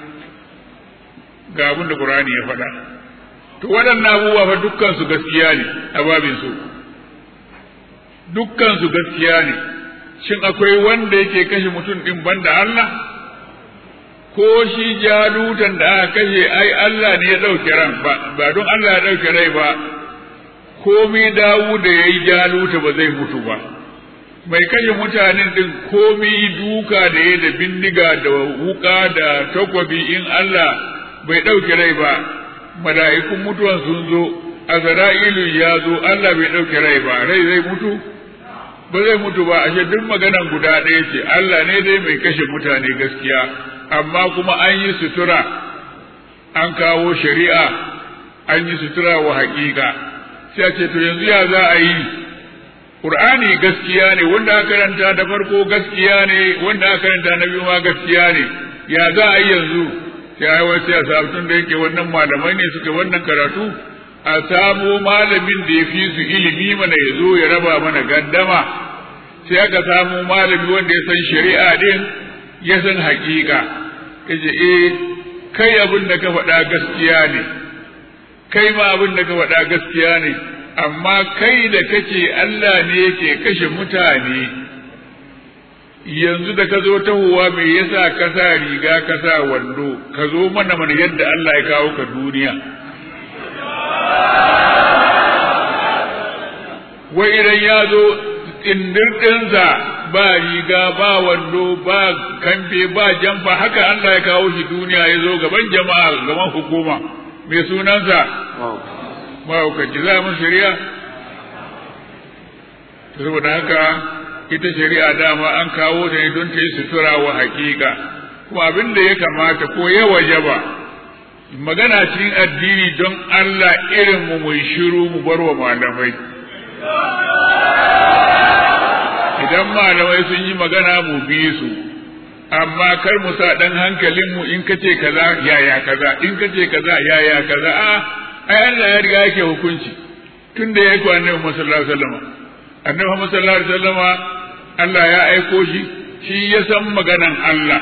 ga abin da Qur'ani ya faɗa to waɗannan abubuwa fa dukkan su gaskiya ne a babin su dukkan su gaskiya ne shin akwai wanda yake kashe mutum din banda Allah ko shi jalutan da aka kashe ai Allah ne ya ɗauke ran ba don Allah ya ɗauke rai ba komi dawu da ya yi jaluta ba zai mutu ba mai kashe mutanen din komi duka da ya da bindiga da wuka da takwabi in Allah bai ɗauke rai ba mala'ikun mutuwan sun zo azra'ilu ya zo Allah bai ɗauke rai ba rai zai mutu ba zai mutu ba ashe duk maganan guda ɗaya ce Allah ne dai mai kashe mutane gaskiya amma kuma an yi sutura an kawo shari'a an yi sutura wa haƙiƙa sai a ce to yanzu ya za a yi Qur'ani gaskiya ne wanda aka karanta da farko gaskiya ne wanda aka karanta na biyu ma gaskiya ne ya za a yi yanzu sai ai wai sai a samu tun da yake wannan malamai ne suke wannan karatu a samo malamin da ya fi su ilimi mana ya zo ya raba mana gaddama sai aka samu malami wanda ya san shari'a din ya san haƙiƙa kace eh kai abin da ka faɗa gaskiya ne kai ma abin da ka faɗa gaskiya ne amma kai da kace Allah ne yake kashe mutane yanzu da ka zo tahowa me yasa ka sa riga ka sa wando ka zo mana mana yadda Allah ya kawo ka duniya wai idan ya zo tsindirɗinsa ba riga ba wando ba kamfe ba jamfa haka Allah ya kawo shi duniya ya zo gaban jama'a gaban hukuma mai sunansa mahaukaci za mu shari'a saboda haka ita shari'a dama an kawo ta ne don ta yi sutura wa hakika kuma abin da ya kamata ko ya wajaba magana cikin addini don Allah irin mu mai shiru mu bar wa malamai idan malamai sun yi magana mu bi su amma kar mu sa dan hankalin mu in kace kaza yaya kaza in kace kaza yaya kaza a ai Allah ya riga yake hukunci tunda ya yi annabi sallallahu alaihi wasallam annabi Muhammad sallallahu alaihi wasallam Allah ya aiko shi shi ya san maganan Allah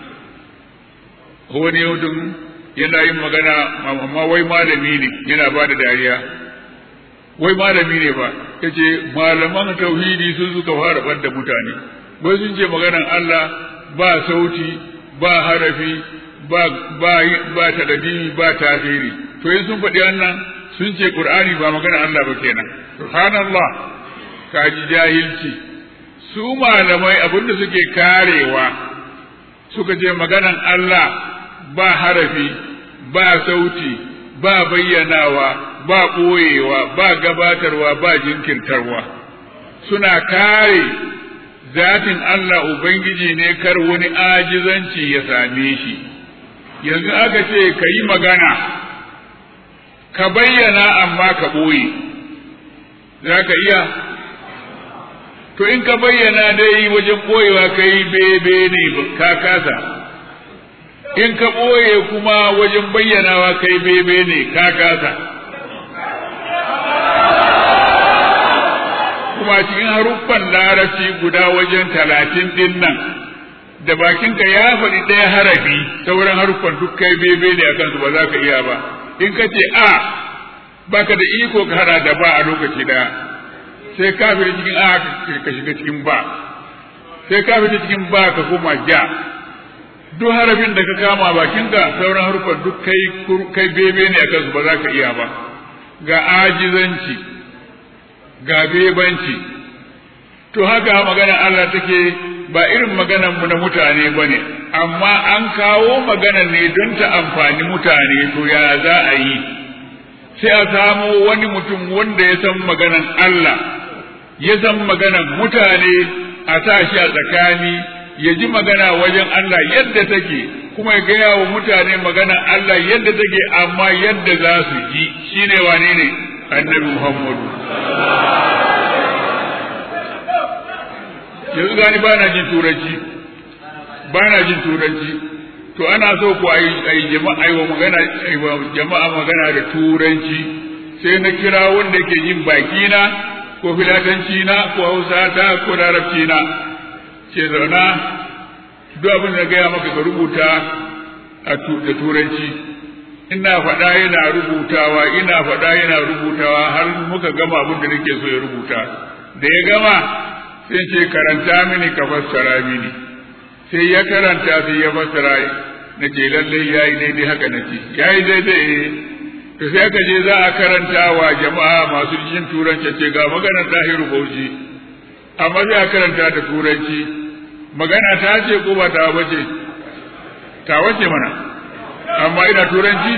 wani mutum yana yin magana amma wai malami ne yana ba da dariya wai malami ne ba yace malaman tauhidi sun suka fara banda mutane wai sun ce maganan Allah ba sauti ba harafi ba ba ba tadabiri ba tasiri to in sun faɗi wannan sun ce Qur'ani ba maganan Allah ba kenan subhanallah kaji jahilci su malamai abinda suke karewa suka ce maganan Allah ba harafi ba sauti ba bayyanawa ba ɓoyewa ba gabatarwa ba jinkirtarwa suna kare zatin Allah Ubangiji ne kar wani ajizanci ya same shi yanzu aka ce ka yi magana ka bayyana amma ka ɓoye za ka iya to in ka bayyana dai wajen ɓoyewa ka yi bebe ne ka kasa in ka ɓoye kuma wajen bayyanawa ka yi bebe ne ka kasa kuma cikin haruffan larabci guda wajen talatin din nan da bakinka ya faɗi ɗaya harafi sauran haruffan duk kai bebe ne a kansu ba za ka iya ba in ka ce a baka da iko ka hada da ba a lokaci daya sai ka fita cikin a ka shiga cikin ba sai ka fita cikin ba ka koma ja duk harafin da ka kama bakinka sauran haruffan duk kai kai bebe ne a kansu ba za ka iya ba ga ajizanci ga bebanci to haka maganar Allah take ba irin maganar mu na mutane bane amma an kawo maganar ne don ta amfani mutane to ya za a yi sai a samo wani mutum wanda ya san maganar Allah ya san maganar mutane a sa shi a tsakani ya ji magana wajen Allah yadda take kuma ya gaya wa mutane maganar Allah yadda take amma yadda za su ji shine wane ne annabi Muhammadu yanzu gani ba na jin turanci ba na jin turanci to ana so ku a yi jama'a magana jama'a magana da turanci sai na kira wanda ke jin baki na ko filatanci na ko hausa ta ko larabci na ce zauna duk abin da gaya maka ka rubuta da turanci ina faɗa yana rubutawa ina faɗa yana rubutawa har muka gama abin da nake so ya rubuta da ya gama sai ce karanta mini ka fassara mini sai ya karanta sai ya fassara na ce lalle ya yi daidai haka na ce ya yi daidai to sai aka je za a karanta wa jama'a masu jin turanci ce ga maganar tahiru bauchi amma sai a karanta da turanci magana ta ce ko ba ta bace ta wace mana amma ina turanci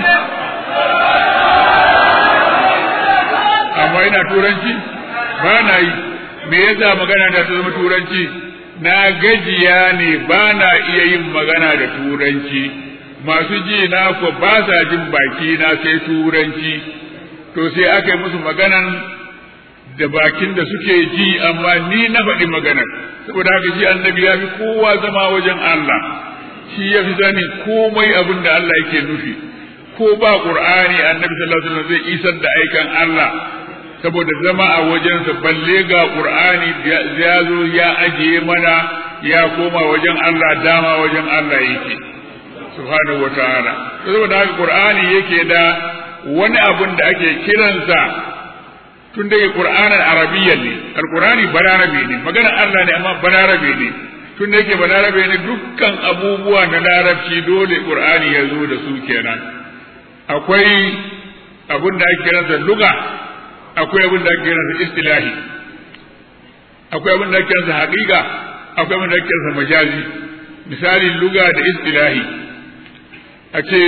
amma ina turanci ba na yi me yasa magana da ta zama turanci na gajiya ne ba na iya yin magana da turanci masu ji na ko ba sa jin baki na sai turanci to sai aka yi musu maganan da bakin da suke ji amma ni na faɗi maganar saboda haka shi annabi ya fi kowa zama wajen Allah shi ya fi sani komai abin da Allah yake nufi ko ba qur'ani annabi sallallahu alaihi wasallam zai isar da aikan Allah saboda zama a wajensa balle ga qur'ani ya zo ya ajiye mana ya koma wajen Allah dama wajen Allah yake subhanahu wataala saboda haka qur'ani yake da wani abun da ake kiransa tun da qur'anin arabiyyan ne alqur'ani balarabe ne maganar Allah ne amma balarabe ne tun da yake balarabe ne dukkan abubuwa na larabci dole qur'ani ya zo da su kenan akwai abun da ake kiransa lugha akwai abin da ake kiransa istilahi akwai abin da ake kiransa haƙiƙa akwai abin da ake kiransa majazi misali luga da istilahi a ce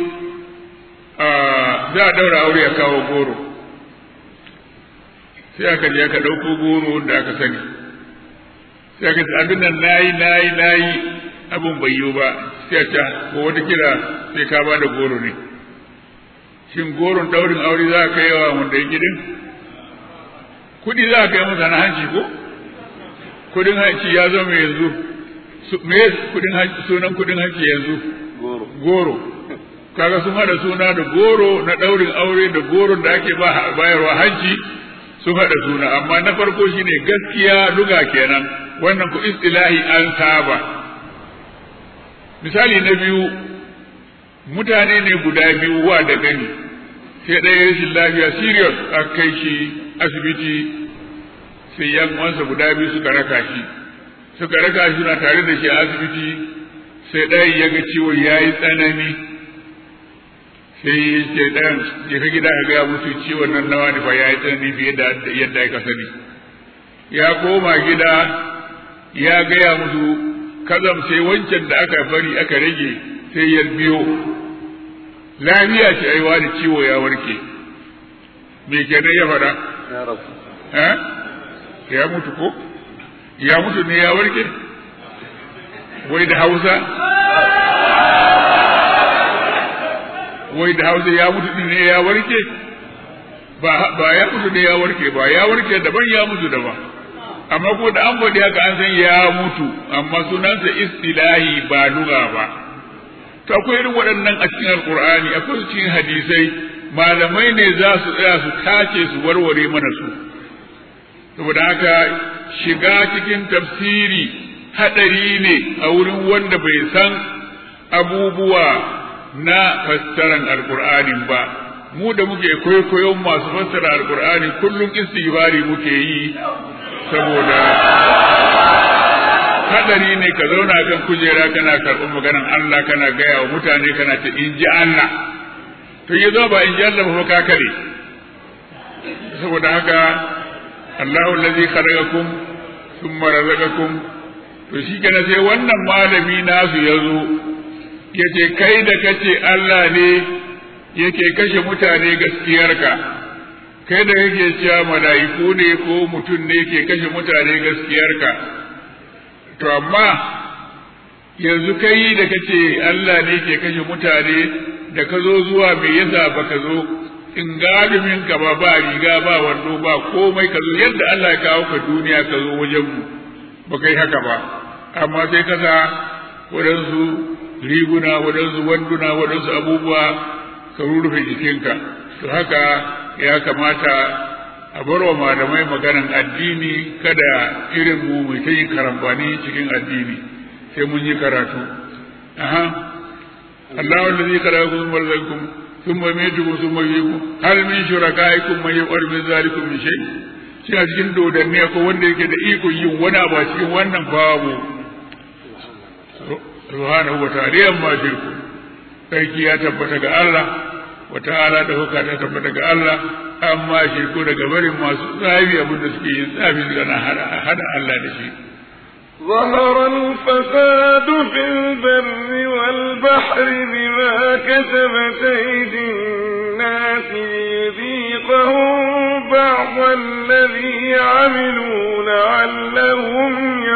za a daura aure a kawo goro sai aka je aka ɗauko goro da aka sani sai aka ce abin nan nayi nayi nayi abin bai yiwu ba sai a ce ko wata kira sai ka ba da goro ne shin goron daurin aure za ka yi wa wanda ya gidin kudi za ka yi masa na hanci ko kudin hanci ya zama yanzu me kudin hanci sunan kudin hanci yanzu goro goro kaga sun hada suna da goro na daurin aure da goron da ake bayarwa hanci sun hada suna amma na farko shine gaskiya luga kenan wannan ku istilahi an saba misali na biyu mutane ne guda biyu wa da gani sai ɗaya rashin lafiya serious aka kai shi asibiti sai yan uwansa guda biyu suka raka shi suka raka shi suna tare da shi a asibiti sai ɗayan ya ga ciwon ya yi tsanani sai ce ɗayan ya ka gida ka gaya musu ciwon nan nawa ne fa ya yi tsanani fiye da yadda aka sani ya koma gida ya gaya musu kazam sai wancan da aka bari aka rage sai ya biyo lafiya ce ai wani ciwo ya warke me kenan ya faɗa ya rabu eh ya mutu ko ya mutu ne ya warke wai da hausa wai da hausa ya mutu ne ya warke ba ya mutu ne ya warke ba ya warke daban ya mutu daban amma ko da an faɗi haka an san ya mutu amma sunansa istilahi ba lugha ba to akwai irin waɗannan a cikin alkur'ani akwai su cikin hadisai malamai ne za su tsaya su tace su warware mana su saboda haka shiga cikin tafsiri haɗari ne a wurin wanda bai san abubuwa na fassaran alkur'anin ba mu da muke kwaikwayon masu fassara alkur'ani kullum istighfari muke yi saboda hadari ne ka zauna kan kujera kana karɓar maganan Allah kana gaya wa mutane kana ce in ji Allah to ya zo ba in ji Allah ba ka kare saboda haka Allahu allazi khalaqakum thumma razaqakum to shi kana sai wannan malami nasu ya zo yace kai da kace Allah ne yake kashe mutane gaskiyarka kai da kake cewa mala'iku ne ko mutum ne ke kashe mutane gaskiyarka to amma yanzu kai da kace Allah ne ke kashe mutane da ka zo zuwa me yasa baka zo in galimin ka ba ba riga ba wando ba komai ka zo yadda Allah ya kawo ka duniya ka zo wajen mu ba kai haka ba amma sai ka sa waɗansu riguna waɗansu wanduna waɗansu abubuwa ka rurrufe jikinka to haka ya kamata a bar wa malamai maganan addini kada irin mu mai ta yin karambani cikin addini sai mun yi karatu aha Allahu allazi khalaqakum wa razaqakum thumma yumitukum thumma yuhyikum hal min shurakaikum man yaf'alu min zalikum min shay shi a cikin dodanne ko wanda yake da iko yin wani abu a cikin wannan babu subhanahu wa ta'ala amma shirku sarki ya tabbata ga Allah wa ta'ala da huka ta tabbata ga Allah amma shirku daga barin masu tsafi abin da suke yin tsafi suna hada Allah da shi ظهر الفساد في البر والبحر بما كسبت أيدي الناس ليذيقهم بعض الذي عملوا لعلهم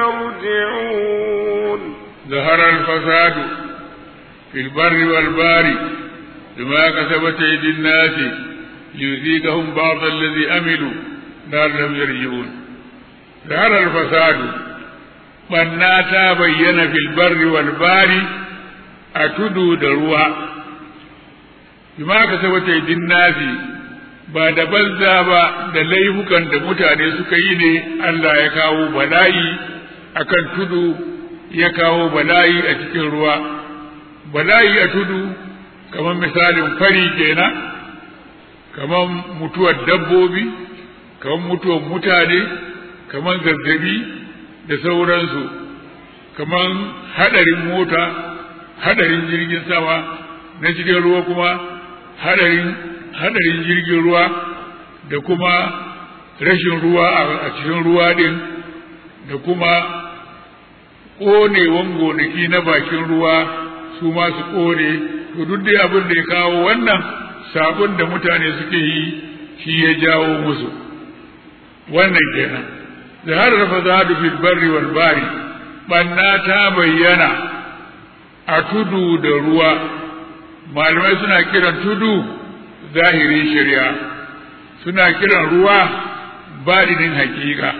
يرجعون ظهر الفساد في البر والبحر بما كسبت أيدي الناس ليذيقهم بعض الذي عملوا لعلهم يرجعون ظهر الفساد banna ta bayyana fil barri wal bari a tudu da ruwa bima ka sabata idin nasi ba da banza ba da laifukan da mutane suka yi ne Allah ya kawo bala'i akan tudu ya kawo bala'i a cikin ruwa bala'i a tudu kamar misalin fari kenan kamar mutuwar dabbobi kamar mutuwar mutane kamar zazzabi da sauransu kamar hadarin mota hadarin jirgin sama na cikin ruwa kuma hadarin hadarin jirgin ruwa da kuma rashin ruwa a cikin ruwa din da kuma ƙonewan gonaki na bakin ruwa su ma su ƙone to duk dai abin da ya kawo wannan sabon da mutane suke yi shi ya jawo musu wannan kenan zahar fasadu fil barri wal bari banna ta bayyana a tudu da ruwa malamai suna kiran tudu zahirin shari'a suna kiran ruwa baɗinin hakika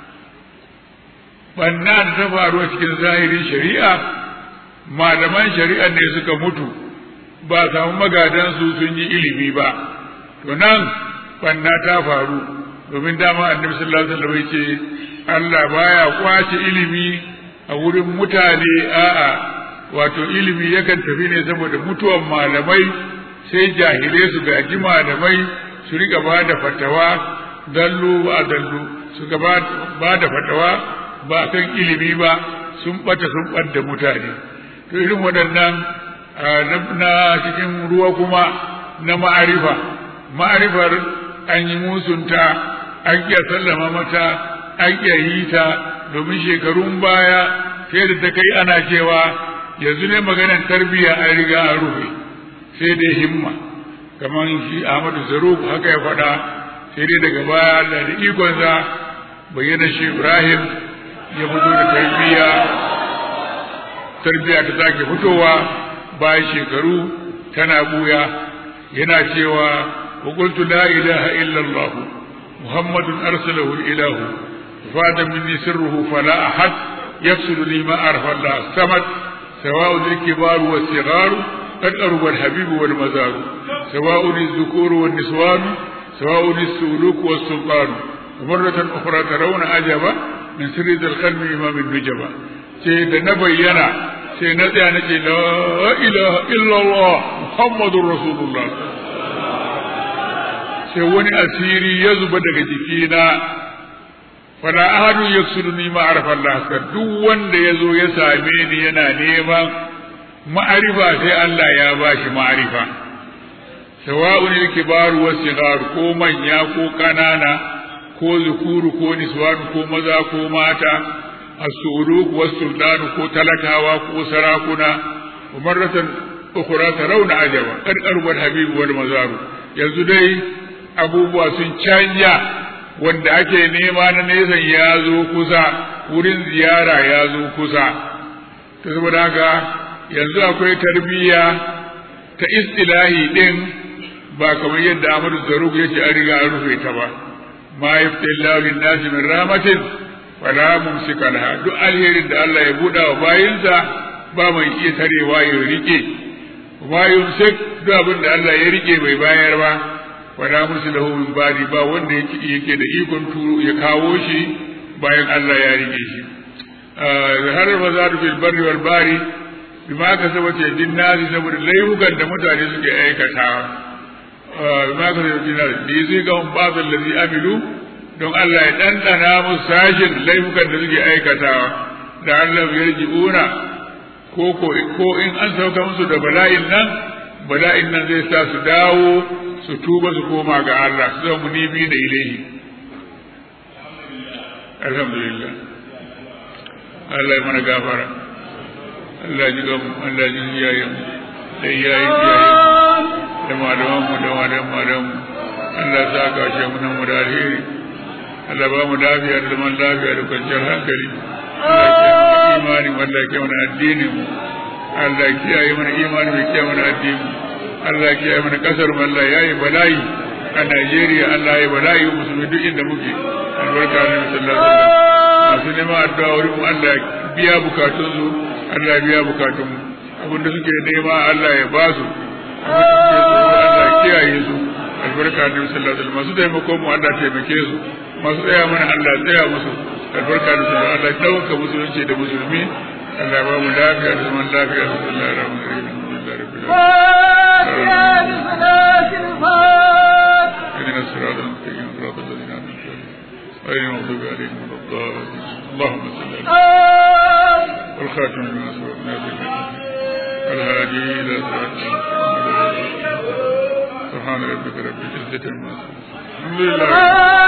banna da ta faru a cikin zahirin shari'a malaman shari'a ne suka mutu ba samu magadansu sun yi ilimi ba to nan banna ta faru domin dama annabi sallallahu alaihi wasallam ce Allah baya kwace ilimi a wurin mutane a'a wato ilimi yakan tafi ne saboda mutuwan malamai sai jahilai su gaji malamai su riga ba da fatawa dallu ba dallu su ga ba da fatawa ba kan ilimi ba sun bata sun ɓadda mutane to irin waɗannan na cikin ruwa kuma na ma'arifa ma'arifar an yi musunta an iya sallama mata an iya yi ta domin shekarun baya sai da ta kai ana cewa yanzu ne maganar tarbiyya an riga an rufe sai dai himma kamar shi Ahmadu Zaruk haka ya faɗa sai dai daga baya Allah da ikonsa bayyana shi Ibrahim ya fito da tarbiyya tarbiyya ta sake fitowa bayan shekaru tana buya yana cewa wa qultu la ilaha illa allah muhammadun arsalahu ilahu fada minni sirruhu fala ahad yafsilu li ma arfa allah samad سواء الكبار والصغار قد أرب الحبيب والمزار سواء الذكور والنسوان سواء السلوك والسلطان ومرة أخرى ترون عجبا من سر ذا القلب إمام النجبة sai da na bayyana sai na tsaya na ce la ilaha illallah muhammadun rasulullah sai wani asiri ya zuba daga jikina fala ahadun yaksuduni ma arafa Allah duk wanda ya zo ya same ni yana neman ma'arifa sai Allah ya bashi ma'arifa sawa'un al-kibaru was-sighar ko manya ko kanana ko zukuru ko niswan ko maza ko mata as-suluk was-sultan ko talakawa ko sarakuna wa marratan ukhra tarawna ajaba qad arba al-habib wal mazaru yanzu dai abubuwa sun canja wanda ake nema na nesan ya zo kusa wurin ziyara ya zo kusa ta saboda haka yanzu akwai tarbiyya ta istilahi din ba kamar yadda Ahmadu Zaruk ya ce an riga an rufe ta ba ma yaftillahu lin-nasi min rahmatin wala mumsika laha duk alherin da Allah ya buɗa wa bayinsa ba mai iya tarewa ya rike ma yumsik duk abin da Allah ya rike bai bayar ba wala mursilahu min badi ba wanda yake yake da ikon turo ya kawo shi bayan Allah ya rike shi har bazadu fil barri wal bari bima ka sabace dinnasi saboda laifukan da mutane suke aikatawa bima ka sabace dinnasi da zai ga un babal ladhi amilu don Allah ya dandana musu sashin laifukan da suke aikatawa da Allah ya ji'una ko ko in an sauka musu da bala'in nan bala'in nan zai sa su dawo su tuba su koma ga Allah su zama munibi da ilaihi alhamdulillah Allah ya mana gafara Allah ji gamu Allah ji iyayen da iyayen iyayen da malaman mu da malaman malaman Allah ya saka shi mu nan mu da alheri Allah ba mu lafiya da zaman lafiya da kwanciyar hankali Allah ya imani Allah ya kiyaye mana addinin mu Allah ya kiyaye mana imani ya kiyaye mana addinin mu Allah ya kiyaye mana kasar mu Allah ya yi bala'i a Najeriya Allah ya yi bala'i musulmi duk inda muke albarka ne sallallahu alaihi wasallam masu neman addu'a wurin mu Allah ya biya bukatun su Allah ya biya bukatun mu abin da suke nema Allah ya ba su Allah ya kiyaye su albarka ne sallallahu alaihi wasallam masu taimako mu Allah ya taimake su masu tsaya mana Allah ya tsaya musu albarka ne sallallahu Allah ya dauka musulunci da musulmi Allah ya ba mu lafiya da zaman lafiya sallallahu alaihi wasallam اهدنا الصراط المستقيم صراط الذين انعمت عليهم غير المغضوب عليهم ولا الضالين اللهم صل على والخاتم لما سبق نازل الهادي الى صراط سبحان ربك رب العزه عما يصفون الحمد لله